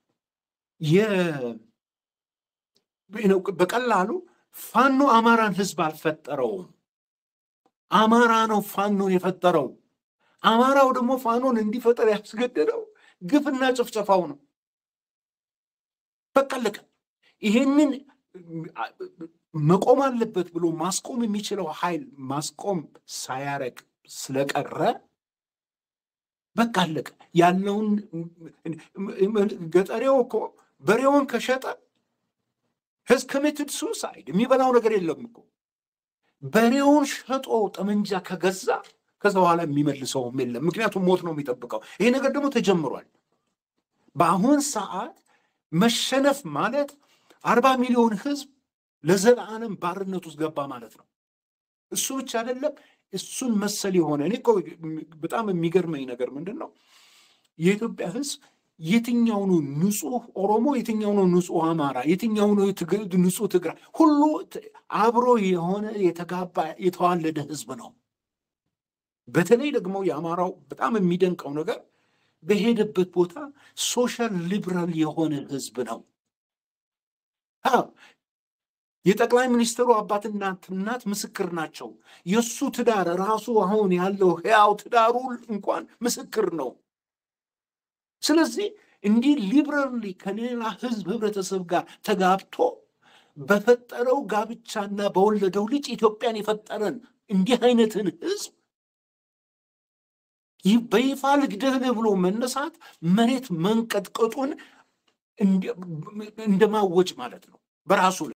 በቀላሉ ፋኖ አማራን ህዝብ አልፈጠረውም። አማራ ነው ፋኖን የፈጠረው። አማራው ደግሞ ፋኖን እንዲፈጠር ያስገደደው ግፍና ጭፍጨፋው ነው። በቃለቀ ይሄንን መቆም አለበት ብሎ ማስቆም የሚችለው ኃይል ማስቆም ሳያረግ ስለቀረ በቃ አለቀ። ያለውን ገጠሬው እኮ በሬውን ከሸጠ ህዝ ኮሚትድ ሱሳይድ የሚበላው ነገር የለም እኮ በሬውን ሸጦ ጠመንጃ ከገዛ ከዛ በኋላ የሚመልሰውም የለም። ምክንያቱም ሞት ነው የሚጠብቀው። ይሄ ነገር ደግሞ ተጀምሯል። በአሁን ሰዓት መሸነፍ ማለት አርባ ሚሊዮን ህዝብ ለዘላለም ባርነት ውስጥ ገባ ማለት ነው። እሱ ብቻ አይደለም፣ እሱን መሰል የሆነ እኔ እኮ በጣም የሚገርመኝ ነገር ምንድን ነው የኢትዮጵያ ህዝብ የትኛው ነው ንጹህ ኦሮሞ፣ የትኛው ነው ንጹህ አማራ፣ የትኛው ነው ንጹህ ትግራይ፣ ሁሉ አብሮ የሆነ የተጋባ የተዋለደ ህዝብ ነው። በተለይ ደግሞ የአማራው በጣም የሚደንቀው ነገር በሄደበት ቦታ ሶሻል ሊብራል የሆነ ህዝብ ነው። የጠቅላይ ሚኒስትሩ አባትና እናት ምስክር ናቸው። የእሱ ትዳር ራሱ አሁን ያለው ህያው ትዳሩ እንኳን ምስክር ነው። ስለዚህ እንዲህ ሊብራሊ ከሌላ ህዝብ ህብረተሰብ ጋር ተጋብቶ በፈጠረው ጋብቻና በወለደው ልጅ ኢትዮጵያን የፈጠረን እንዲህ አይነትን ህዝብ በይፋ ልግደልህ ብሎ መነሳት መሬት መንቀጥቀጡን እንደማወጅ ማለት ነው በራሱ